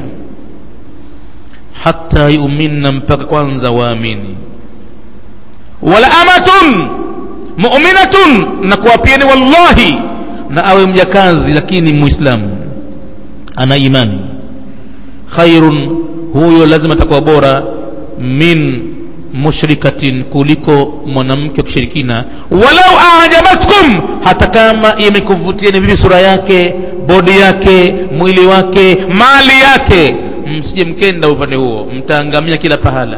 hata yuminna mpaka kwanza waamini wala amatun muminatun na kuwapieni wallahi na awe mjakazi lakini muislamu ana imani khairun huyo lazima atakuwa bora min mushrikatin kuliko mwanamke wa kishirikina walau ajabatkum hata kama imekuvutieni vipi sura yake bodi yake mwili wake mali yake msije mkenda upande huo mtaangamia kila pahala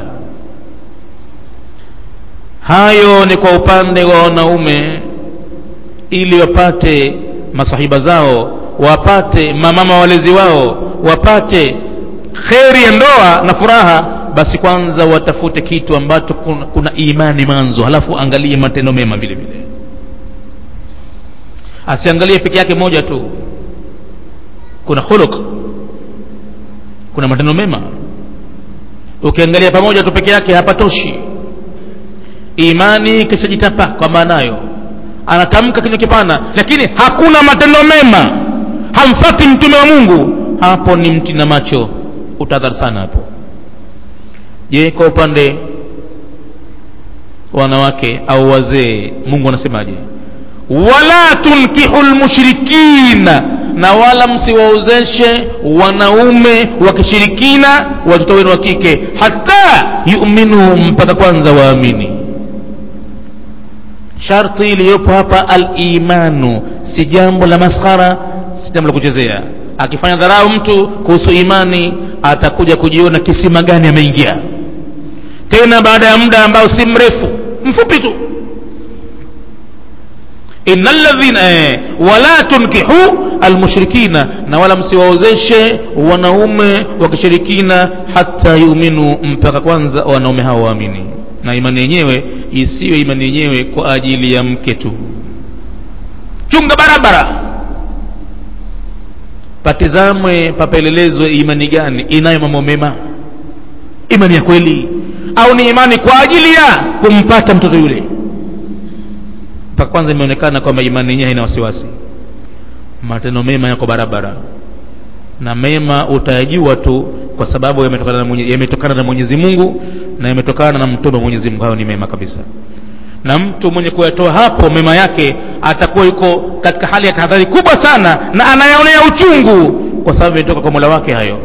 hayo ni kwa upande wa wanaume ili wapate masahiba zao wapate mamama walezi wao wapate kheri ya ndoa na furaha basi kwanza watafute kitu ambacho kuna, kuna imani manzo halafu angalie matendo mema vile vile asiangalie peke yake moja tu kuna khuluq kuna matendo mema ukiangalia pamoja tu peke yake hapatoshi imani kishajitapa kwa maanayo anatamka kinywa kipana lakini hakuna matendo mema hamfati mtume wa mungu hapo ni mti na macho utadhari sana hapo je kwa upande wanawake au wazee mungu anasemaje wala tunkihu lmushrikina na wala msiwaozeshe wanaume wa kishirikina watoto wenu wa kike hata yuminu mpaka kwanza waamini sharti iliyopo hapa alimanu si jambo la maskhara si jambo la kuchezea akifanya dharau mtu kuhusu imani atakuja kujiona kisima gani ameingia tena baada ya muda ambao si mrefu mfupi tu inna ladhina eh, wala tunkihu almushrikina na wala msiwaozeshe wanaume wa kishirikina hata yuminu mpaka kwanza wanaume hao waamini na imani yenyewe isiwe imani yenyewe kwa ajili ya mke tu chunga barabara patizamwe papelelezwe imani gani inayo mambo mema imani ya kweli au ni imani kwa ajili ya kumpata mtoto yule mpaka kwanza imeonekana kwamba imani yenyewe haina wasiwasi matendo mema yako barabara na mema utayajua tu kwa sababu yametokana na Mwenye- yametokana na mwenyezi mungu na yametokana na mtume wa mwenyezi mungu hayo ni mema kabisa na mtu mwenye kuyatoa hapo mema yake atakuwa yuko katika hali ya tahadhari kubwa sana na anayaonea uchungu kwa sababu imetoka kwa mola wake hayo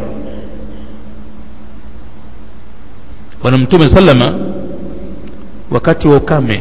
bwana mtume salama wakati wa ukame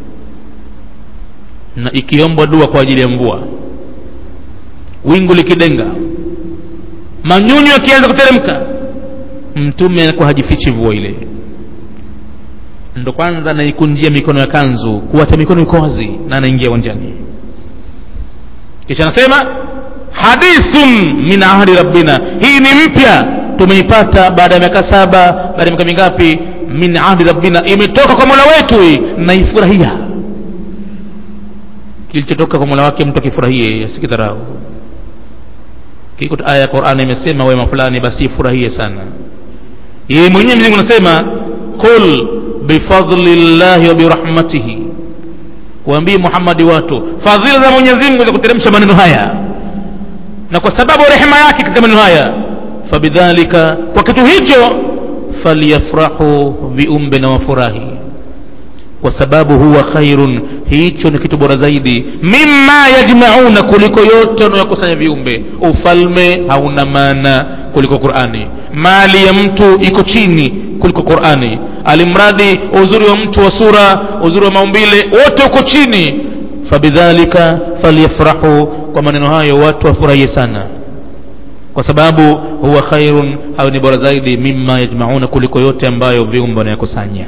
na ikiombwa dua kwa ajili ya mvua wingu likidenga manyunyu yakianza kuteremka mtume anakuwa hajifichi mvua ile ndo kwanza anaikunjia mikono ya kanzu kuacha mikono iko wazi na anaingia uwanjani kisha anasema hadithun min ahdi rabbina hii ni mpya tumeipata baada ya miaka saba baada ya miaka mingapi min ahdi rabbina imetoka kwa mola wetu hii naifurahia kilichotoka kwa mola wake mtu akifurahie asikidharau kiko aya ya qurani imesema wema fulani basi ifurahie sana yeye mwenyewe mwenyezi Mungu anasema qul bifadli llahi wa birahmatihi waambie muhammadi watu fadhila za mwenyezi mungu za kuteremsha maneno haya na kwa sababu rehema yake katika maneno haya fabidhalika kwa kitu hicho falyafrahu viumbe na wafurahi kwa sababu huwa khairun hicho ni kitu bora zaidi mimma yajmauna kuliko yote wanayokusanya viumbe ufalme hauna maana kuliko qurani mali ya mtu iko chini kuliko qurani alimradi uzuri wa mtu wa sura uzuri wa maumbile wote uko chini fabidhalika falyafrahu kwa maneno hayo watu wafurahie sana kwa sababu huwa khairun hayo ni bora zaidi mimma yajmauna kuliko yote ambayo viumbe wanayakusanya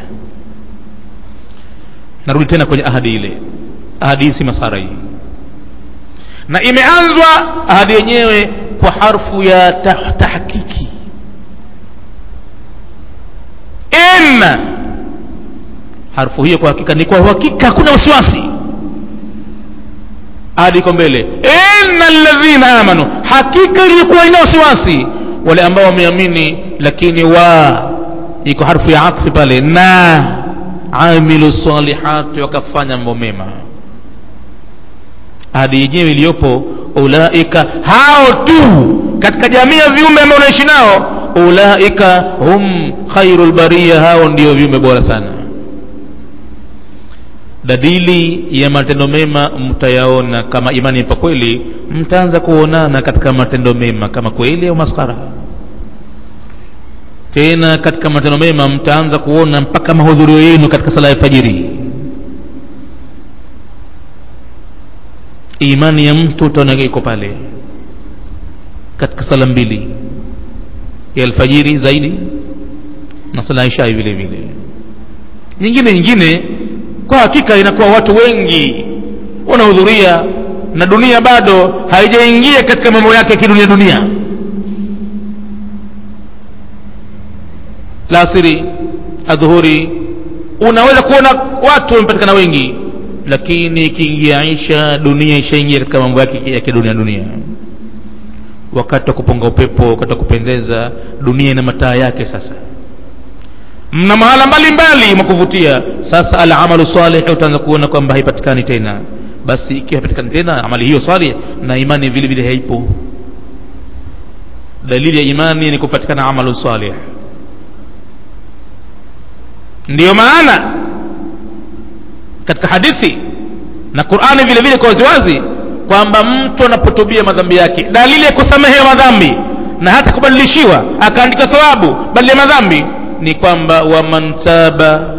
narudi tena kwenye ahadi ile ahadi hii si masara hii na imeanzwa ahadi yenyewe kwa harfu ya tah- tahkiki inna harfu hiyo kwa hakika ni kwa uhakika hakuna wasiwasi ahadi iko mbele inna alladhina amanu hakika iliyokuwa ina wasiwasi wale ambao wameamini lakini wa iko harfu ya atfi pale na amilu salihati wakafanya mambo mema ahadi yenyewe iliyopo ulaika hao tu katika jamii ya viumbe ambao unaishi nao ulaika hum khairu lbariya hao ndio viumbe bora sana dalili ya matendo mema mtayaona kama imani ipo kweli mtaanza kuonana katika matendo mema kama kweli au maskara tena katika matendo mema mtaanza kuona mpaka mahudhurio yenu katika sala ya fajiri imani ya mtu utaona iko pale katika sala mbili ya alfajiri zaidi na sala ya ishai vile vile nyingine nyingine kwa hakika inakuwa watu wengi wanahudhuria na dunia bado haijaingia katika mambo yake ya kidunia dunia lasiri adhuhuri unaweza kuona watu wamepatikana wengi lakini ikiingia isha dunia ishaingia katika mambo yake ya kidunia dunia wakati wa kupunga upepo wakati wa kupendeza dunia ina mataa yake sasa mna mahala mbalimbali mwa kuvutia sasa alamalu salih utaanza kuona kwamba haipatikani tena basi ikiwa haipatikani tena amali hiyo salih na imani vile vile haipo dalili ya imani ni kupatikana amalu salih ndiyo maana katika hadithi na qurani vile vile kwa waziwazi kwamba mtu anapotubia madhambi yake dalili ya kusamehewa madhambi na hata kubadilishiwa akaandika thawabu badili ya madhambi ni kwamba waman taba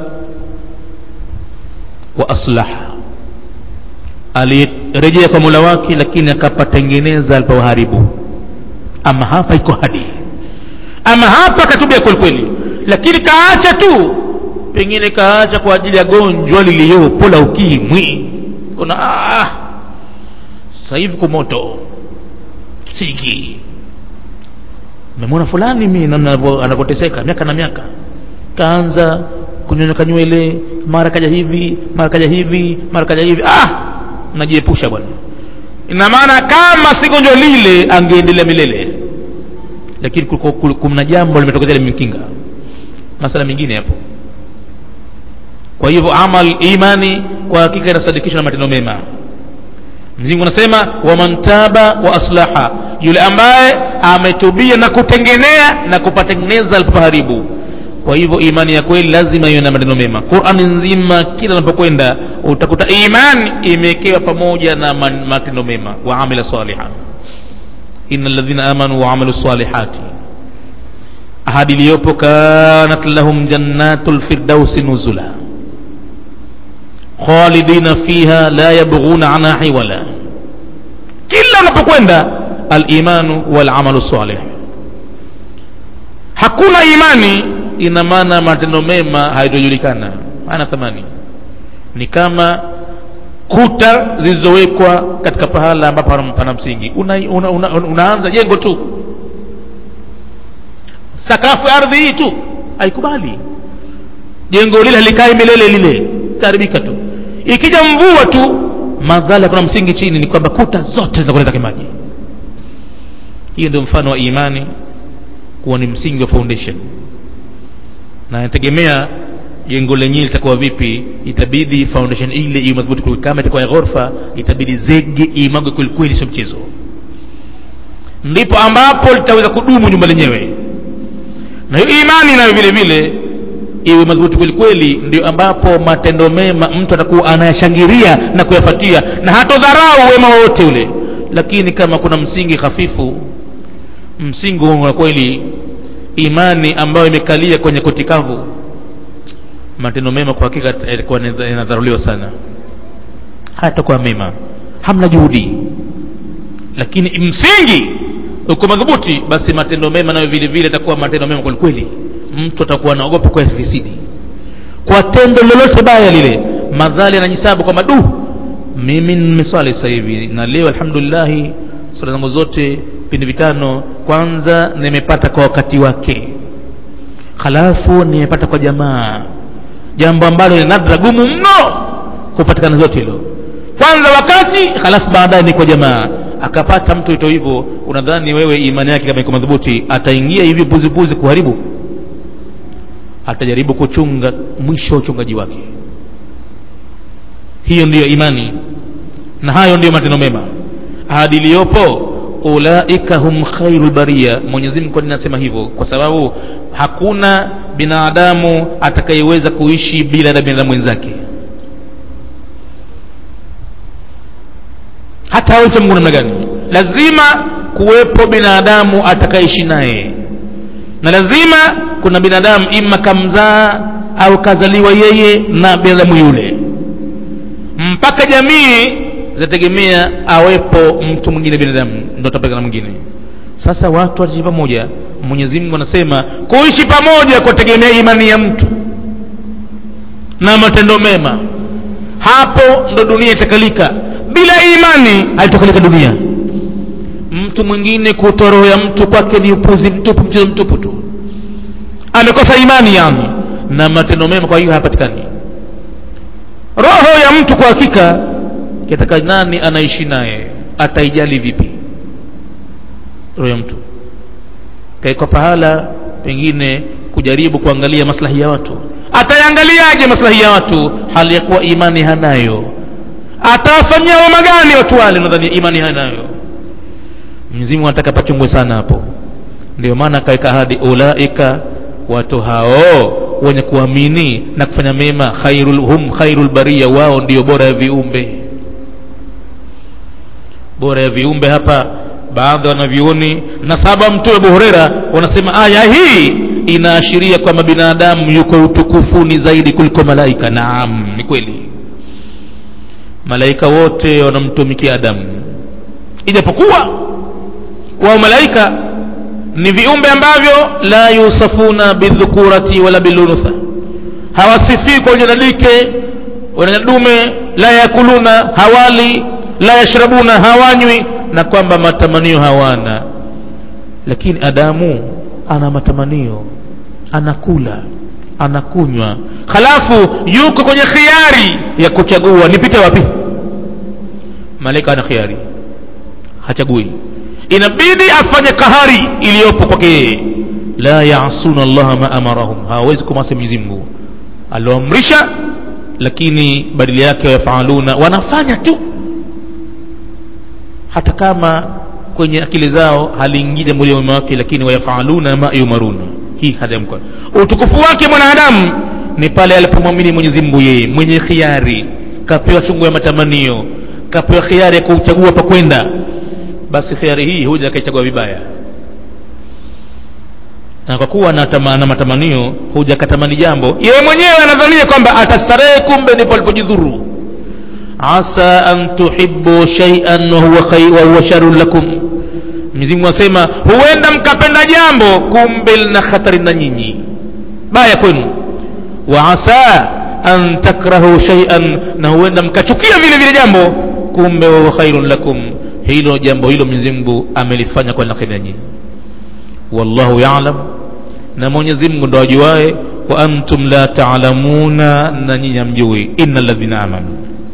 wa aslaha alirejea kwa mola wake lakini akapatengeneza alipoharibu ama hapa iko hadi ama hapa katubia kwelikweli lakini kaacha tu pengine kaacha kwa ajili ya gonjwa liliyopo la ukimwi kuna ah, sasa hivi kumoto siki memwona fulani mi namna anavyo- anavyoteseka miaka na miaka kaanza kunyonyoka nywele mara kaja hivi mara kaja hivi mara kaja hivi ah najiepusha bwana ina maana kama si gonjwa lile angeendelea milele lakini kuliko- kul- kuna jambo limetokezea limemkinga masala mengine hapo kwa hivyo amal imani kwa hakika inasadikishwa na matendo mema mzingu anasema waman taba wa aslaha yule ambaye ametubia na kutengenea na kupatengeneza alipoharibu kwa hivyo imani ya kweli lazima iwe na maneno mema qurani nzima kila unapokwenda utakuta imani imewekewa pamoja na man- matendo mema wa amila saliha ina ladhina amanu wa amilu salihati ahadi iliyopo kanat lahum jannatu lfirdausi nuzula khalidina fiha la yabghuna anha hiwala kila unapokwenda alimanu walamalu salih hakuna imani ina maana matendo mema haitojulikana hana thamani ni kama kuta zilizowekwa katika pahala ambapo pana- pana msingi una, una, una, unaanza jengo tu sakafu ya ardhi hii tu haikubali jengo lile halikai milele lile itaharibika tu ikija mvua tu madhara kuna msingi chini ni kwamba kuta zote zinakwenda kimaji hiyo ndio mfano wa imani kuwa ni msingi wa foundation na inategemea jengo lenyewe litakuwa vipi itabidi foundation ile iwe madhubuti kweli. kama itakuwa ya ghorofa itabidi zege imagwe kwelikweli sio mchezo ndipo ambapo litaweza kudumu nyumba lenyewe na hiyo imani nayo vile vile iwe madhubuti kweli kweli ndio ambapo matendo mema mtu atakuwa anayashangilia na kuyafuatia na hatodharau wema wowote ule lakini kama kuna msingi hafifu msingi huo wa kweli imani ambayo imekalia kwenye kotikavu matendo mema kwa hakika yatakuwa yanadharuliwa sana hayatakuwa mema hamna juhudi lakini msingi uko madhubuti basi matendo mema nayo vile vile atakuwa matendo mema kweli kweli mtu atakuwa anaogopa kwa fisidi kwa tendo lolote baya lile madhali anajisabu kwamba du mimi nimeswali sasa hivi na leo alhamdulillahi swala zangu zote vipindi vitano kwanza nimepata kwa wakati wake halafu nimepata kwa jamaa jambo ambalo ni nadra gumu mno kupatikana zote hilo kwanza wakati halafu baadaye ni kwa jamaa akapata mtu ito hivyo unadhani wewe imani yake kama iko madhubuti ataingia hivi buzibuzi kuharibu atajaribu kuchunga mwisho wa uchungaji wake hiyo ndiyo imani na hayo ndiyo matendo mema ahadi iliyopo ulaika hum khairu baria mwenyezi mungu kwa nini anasema hivyo kwa sababu hakuna binadamu atakayeweza kuishi bila na binadamu wenzake hata awe mungu namna gani lazima kuwepo binadamu atakayeishi naye na lazima kuna binadamu ima kamzaa au kazaliwa yeye na binadamu yule mpaka jamii zinategemea awepo mtu mwingine binadamu ndo atapelekana mwingine sasa watu wataishi pamoja mwenyezi mungu anasema kuishi pamoja kwategemea imani ya mtu na matendo mema hapo ndo dunia itakalika bila imani haitakalika dunia mtu mwingine kutoa roho ya mtu kwake ni upuzi mtupu mchezo mtupu tu amekosa imani yani na matendo mema kwa hiyo hayapatikani roho ya mtu kwa hakika kitaka nani anaishi naye ataijali vipi roho ya mtu kaekwa pahala pengine kujaribu kuangalia maslahi ya watu atayangaaliaje maslahi ya watu hali ya kuwa imani hanayo atawafanyia wema gani watu wale nadhani imani hanayo mzimu anataka pachungwe sana hapo ndio maana akaweka ahadi ulaika watu hao wenye kuamini na kufanya mema khairul hum khairul bariya wao ndio bora ya viumbe bora ya viumbe hapa baadhi ya wanavyuoni na saba mtume abu hureira wanasema aya hii inaashiria kwamba binadamu yuko utukufuni zaidi kuliko malaika naam ni kweli malaika wote wanamtumikia adamu ijapokuwa wao malaika ni viumbe ambavyo la yusafuna bidhukurati wala bilunutha hawasifii kwa ujanadike wanyadume la yakuluna hawali la yashrabuna hawanywi na kwamba matamanio hawana lakini adamu ana matamanio anakula anakunywa halafu yuko kwenye khiari ya kuchagua nipite wapi malaika ana khiari hachagui inabidi afanye kahari iliyopo kwake yeye la yasuna allaha ma amarahum hawawezi kumasi mwenyezi mungu alioamrisha lakini badili yake wayafaluna wanafanya tu hata kama kwenye akili zao haliingii jambo lile wake lakini wayafaluna ma yumaruna hii hadamka utukufu wake mwanadamu ni pale alipomwamini mwenyezi mungu yeye mwenye khiari kapewa chungu ya matamanio kapewa khiari ya kuchagua pa kwenda basi khiari hii huja akaichagua vibaya na kwa kuwa na matamanio huja akatamani jambo yeye mwenyewe anadhania kwamba atastarehe kumbe ndipo alipojidhuru asa an tuhibbu shay'an wa huwa khay wa huwa sharrun lakum Mwenyezi asema huenda mkapenda jambo kumbe lina hatari na nyinyi baya kwenu wa asa an takrahu shay'an na huenda mkachukia vile vile jambo kumbe wa huwa khairun lakum hilo jambo hilo Mwenyezi Mungu amelifanya kwa kheri na nyinyi wallahu ya'lam na Mwenyezi Mungu ndo ajuae wa antum la ta'lamuna na nyinyi hamjui innal ladhina amanu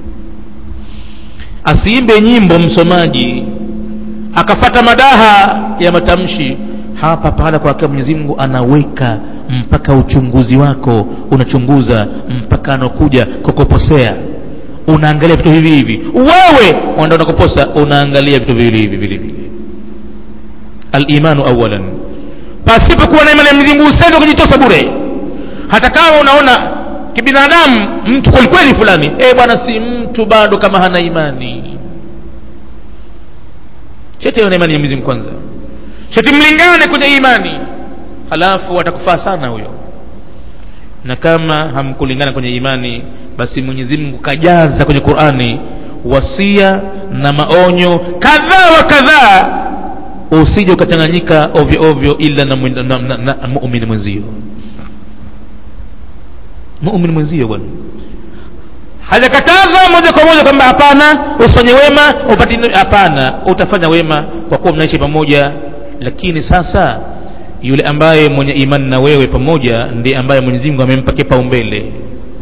asiimbe nyimbo msomaji akafata madaha ya matamshi hapa pahala kwa hakika Mwenyezi Mungu anaweka mpaka uchunguzi wako unachunguza mpaka anakuja kukuposea unaangalia vitu hivi hivi wewe wanda unakuposa unaangalia vitu viwili hivi vile vile al-imanu awalan pasipo kuwa na imani ya Mwenyezi Mungu usende kujitosa bure hata kama unaona kibinadamu mtu kwelikweli fulani eh bwana si mtu bado kama hana imani chete na imani ya Mwenyezi Mungu kwanza chete mlingane kwenye imani halafu atakufaa sana huyo na kama hamkulingana kwenye imani basi Mwenyezi Mungu kajaza kwenye Qur'ani wasia na maonyo kadhaa wa kadhaa usije ukachanganyika ovyo ovyo ila na, na, na, na, na muumini mwenzio muumini mwenzio bwana hajakataza moja kwa moja kwamba hapana usifanye wema upati hapana utafanya wema kwa kuwa mnaishi pamoja lakini sasa yule ambaye mwenye imani na wewe pamoja ndiye ambaye Mwenyezi Mungu amempa kipaumbele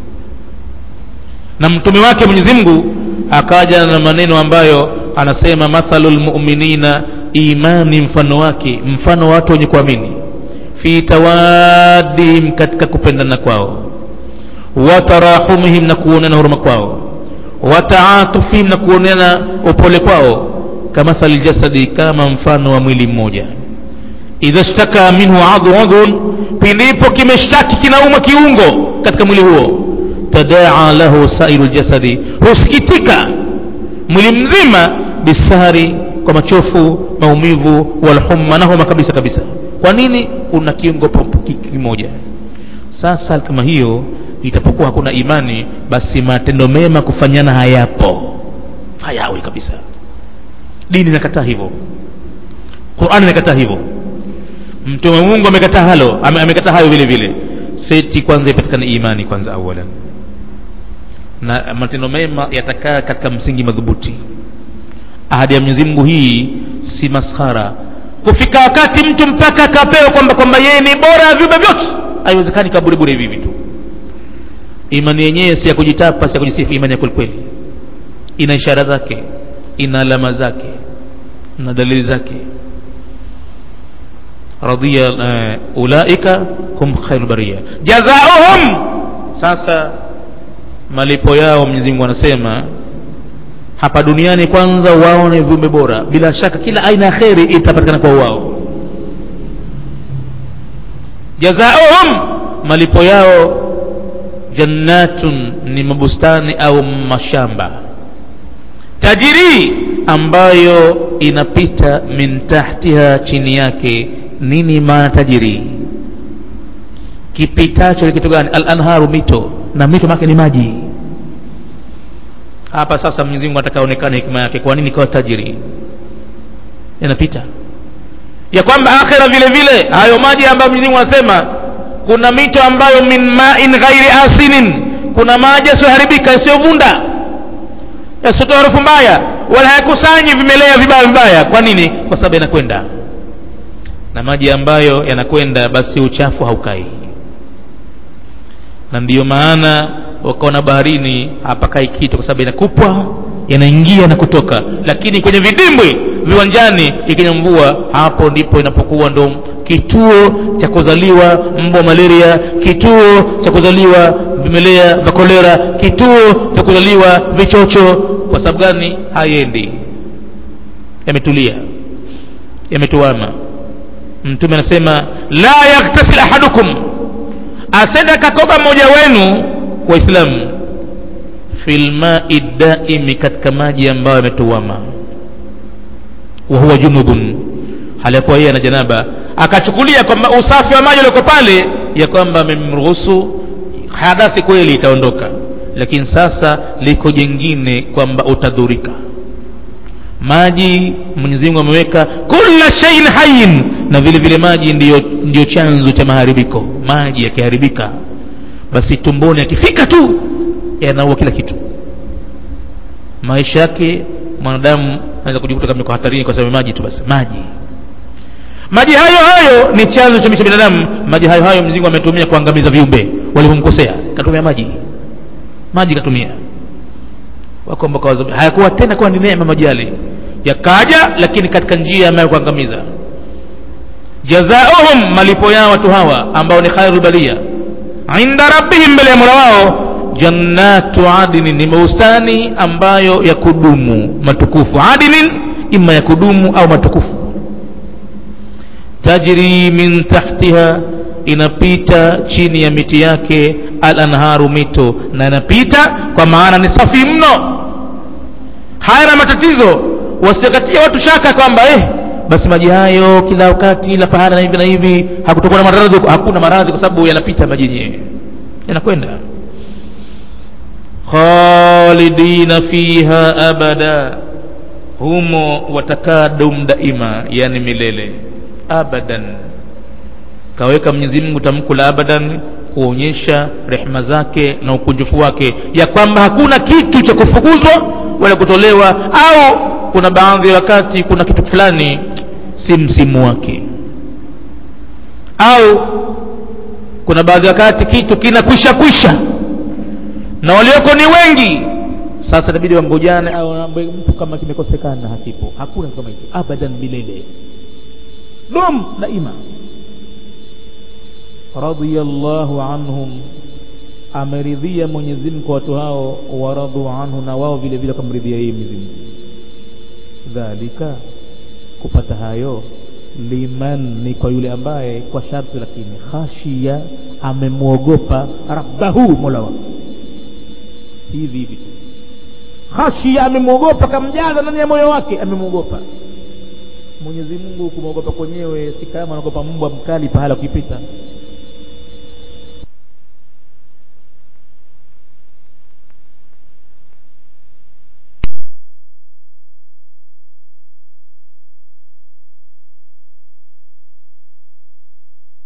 na mtume wake Mwenyezi Mungu akaja na maneno ambayo anasema mathalul mu'minina imani mfano wake mfano wa watu wenye kuamini fi tawaddihim katika kupendana kwao watarahumihim na kuonana huruma kwao wataatufihim na kuonana upole kwao kamathali jasadi kama mfano wa mwili mmoja idha shtaka minhu adhun pindipo kimeshtaki kinauma kiungo katika mwili huo tadaa lahu sairu ljasadi husikitika mwili mzima bisahari kwa machofu maumivu walhumma na homa kabisa kabisa kwa nini kuna kiungo kimoja sasa kama hiyo itapokuwa hakuna imani basi matendo mema kufanyana hayapo hayawi kabisa dini inakataa hivyo qurani inakataa hivyo mtume mungu amekataa halo ame, amekataa hayo vile vile seti kwanza ipatikane imani kwanza awalan na matendo mema yatakaa katika msingi madhubuti ahadi ya Mwenyezi Mungu hii si maskhara kufika wakati mtu mpaka akapewa kwamba kwamba yeye ni bora ya viumbe vyote haiwezekani kaburi bure hivi vitu imani yenyewe si ya kujitapa si ya kujisifu imani ya kwelikweli ina ishara zake ina alama zake na dalili zake radhiya uh, ulaika hum khairu bariya jazaohum sasa malipo yao Mwenyezi Mungu anasema hapa duniani kwanza wao ni viumbe bora bila shaka kila aina ya kheri itapatikana kwa wao jazaohum malipo yao jannatun ni mabustani au mashamba tajiri ambayo inapita min tahtiha chini yake nini maana tajiri kipitacho ni kitu gani al-anharu mito na mito make ni maji hapa sasa Mwenyezi Mungu atakaonekana hikima yake kwa nini kwa tajiri yanapita ya kwamba akhira vile vile hayo maji ambayo Mwenyezi Mungu anasema kuna mito ambayo min ma'in ghairi asinin kuna maji yasiyoharibika yasiyovunda yasiotoa harufu mbaya wala hayakusanyi vimelea vibaya vibaya kwa nini kwa sababu yanakwenda na maji ambayo yanakwenda basi uchafu haukai na ndiyo maana wakaona baharini hapakai kitu kwa sababu inakupwa yanaingia na kutoka lakini kwenye vidimbwi viwanjani ikija mvua hapo ndipo inapokuwa ndo kituo cha kuzaliwa mbwa malaria kituo cha kuzaliwa vimelea vya kolera kituo cha kuzaliwa vichocho kwa sababu gani haiendi yametulia yametuama mtume anasema la yaktasil ahadukum asenda katoba mmoja wenu waislamu filmai daimi katika maji ambayo yametuama wahuwa junubun hali ya kuwa yeye ana janaba akachukulia kwamba usafi wa maji ulioko pale ya kwamba amemruhusu hadathi kweli itaondoka lakini sasa liko jengine kwamba utadhurika maji mwenyezi mungu ameweka kula shaiin hayin na vile vile maji ndiyo, ndiyo chanzo cha maharibiko maji yakiharibika basi tumboni akifika tu yanaua kila kitu maisha yake mwanadamu anaweza kujikuta kama yuko hatarini kwa sababu maji tu basi maji maji hayo hayo ni chanzo cha maisha binadamu maji hayo hayo mzingo ametumia kuangamiza viumbe walivyomkosea katumia maji maji katumia wako ambao hayakuwa tena kuwa ni neema maji yale yakaja lakini katika njia ambayo kuangamiza jazaohum malipo yao watu hawa ambao ni khairul baria inda rabbihim mbele ya mola wao jannatu adinin ni bustani ambayo ya kudumu matukufu adinin ima ya kudumu au matukufu tajri min tahtiha inapita chini ya miti yake al-anharu mito na inapita kwa maana ni safi mno hayana matatizo wasikatia watu shaka kwamba eh basi maji hayo kila wakati la pahala na hivi na hivi hakutokuwa na maradhi hakuna maradhi kwa sababu yanapita maji yenyewe yanakwenda khalidina fiha abada humo watakaa dum daima yani milele abadan kaweka Mwenyezi Mungu tamko la abadan kuonyesha rehema zake na ukunjufu wake ya kwamba hakuna kitu cha kufukuzwa wala kutolewa au kuna baadhi ya wakati kuna kitu fulani si msimu wake au kuna baadhi ya wakati kitu kinakwisha kwisha na walioko ni wengi sasa inabidi wangojane au mtu kama kimekosekana hakipo hakuna kama hicho abadan milele dum daima radiyallahu anhum ameridhia Mwenyezi Mungu kwa watu hao waradhu anhu na wao vile vile wakamridhia yeye Mwenyezi Mungu dhalika kupata hayo liman ni kwa yule ambaye kwa sharti lakini khashia amemwogopa rabbahu mola wake si hivi hivi tu khashia amemwogopa kamjaza ndani ya moyo wake amemwogopa Mwenyezi Mungu kumwogopa kwenyewe si kama anaogopa mbwa mkali pahala ukipita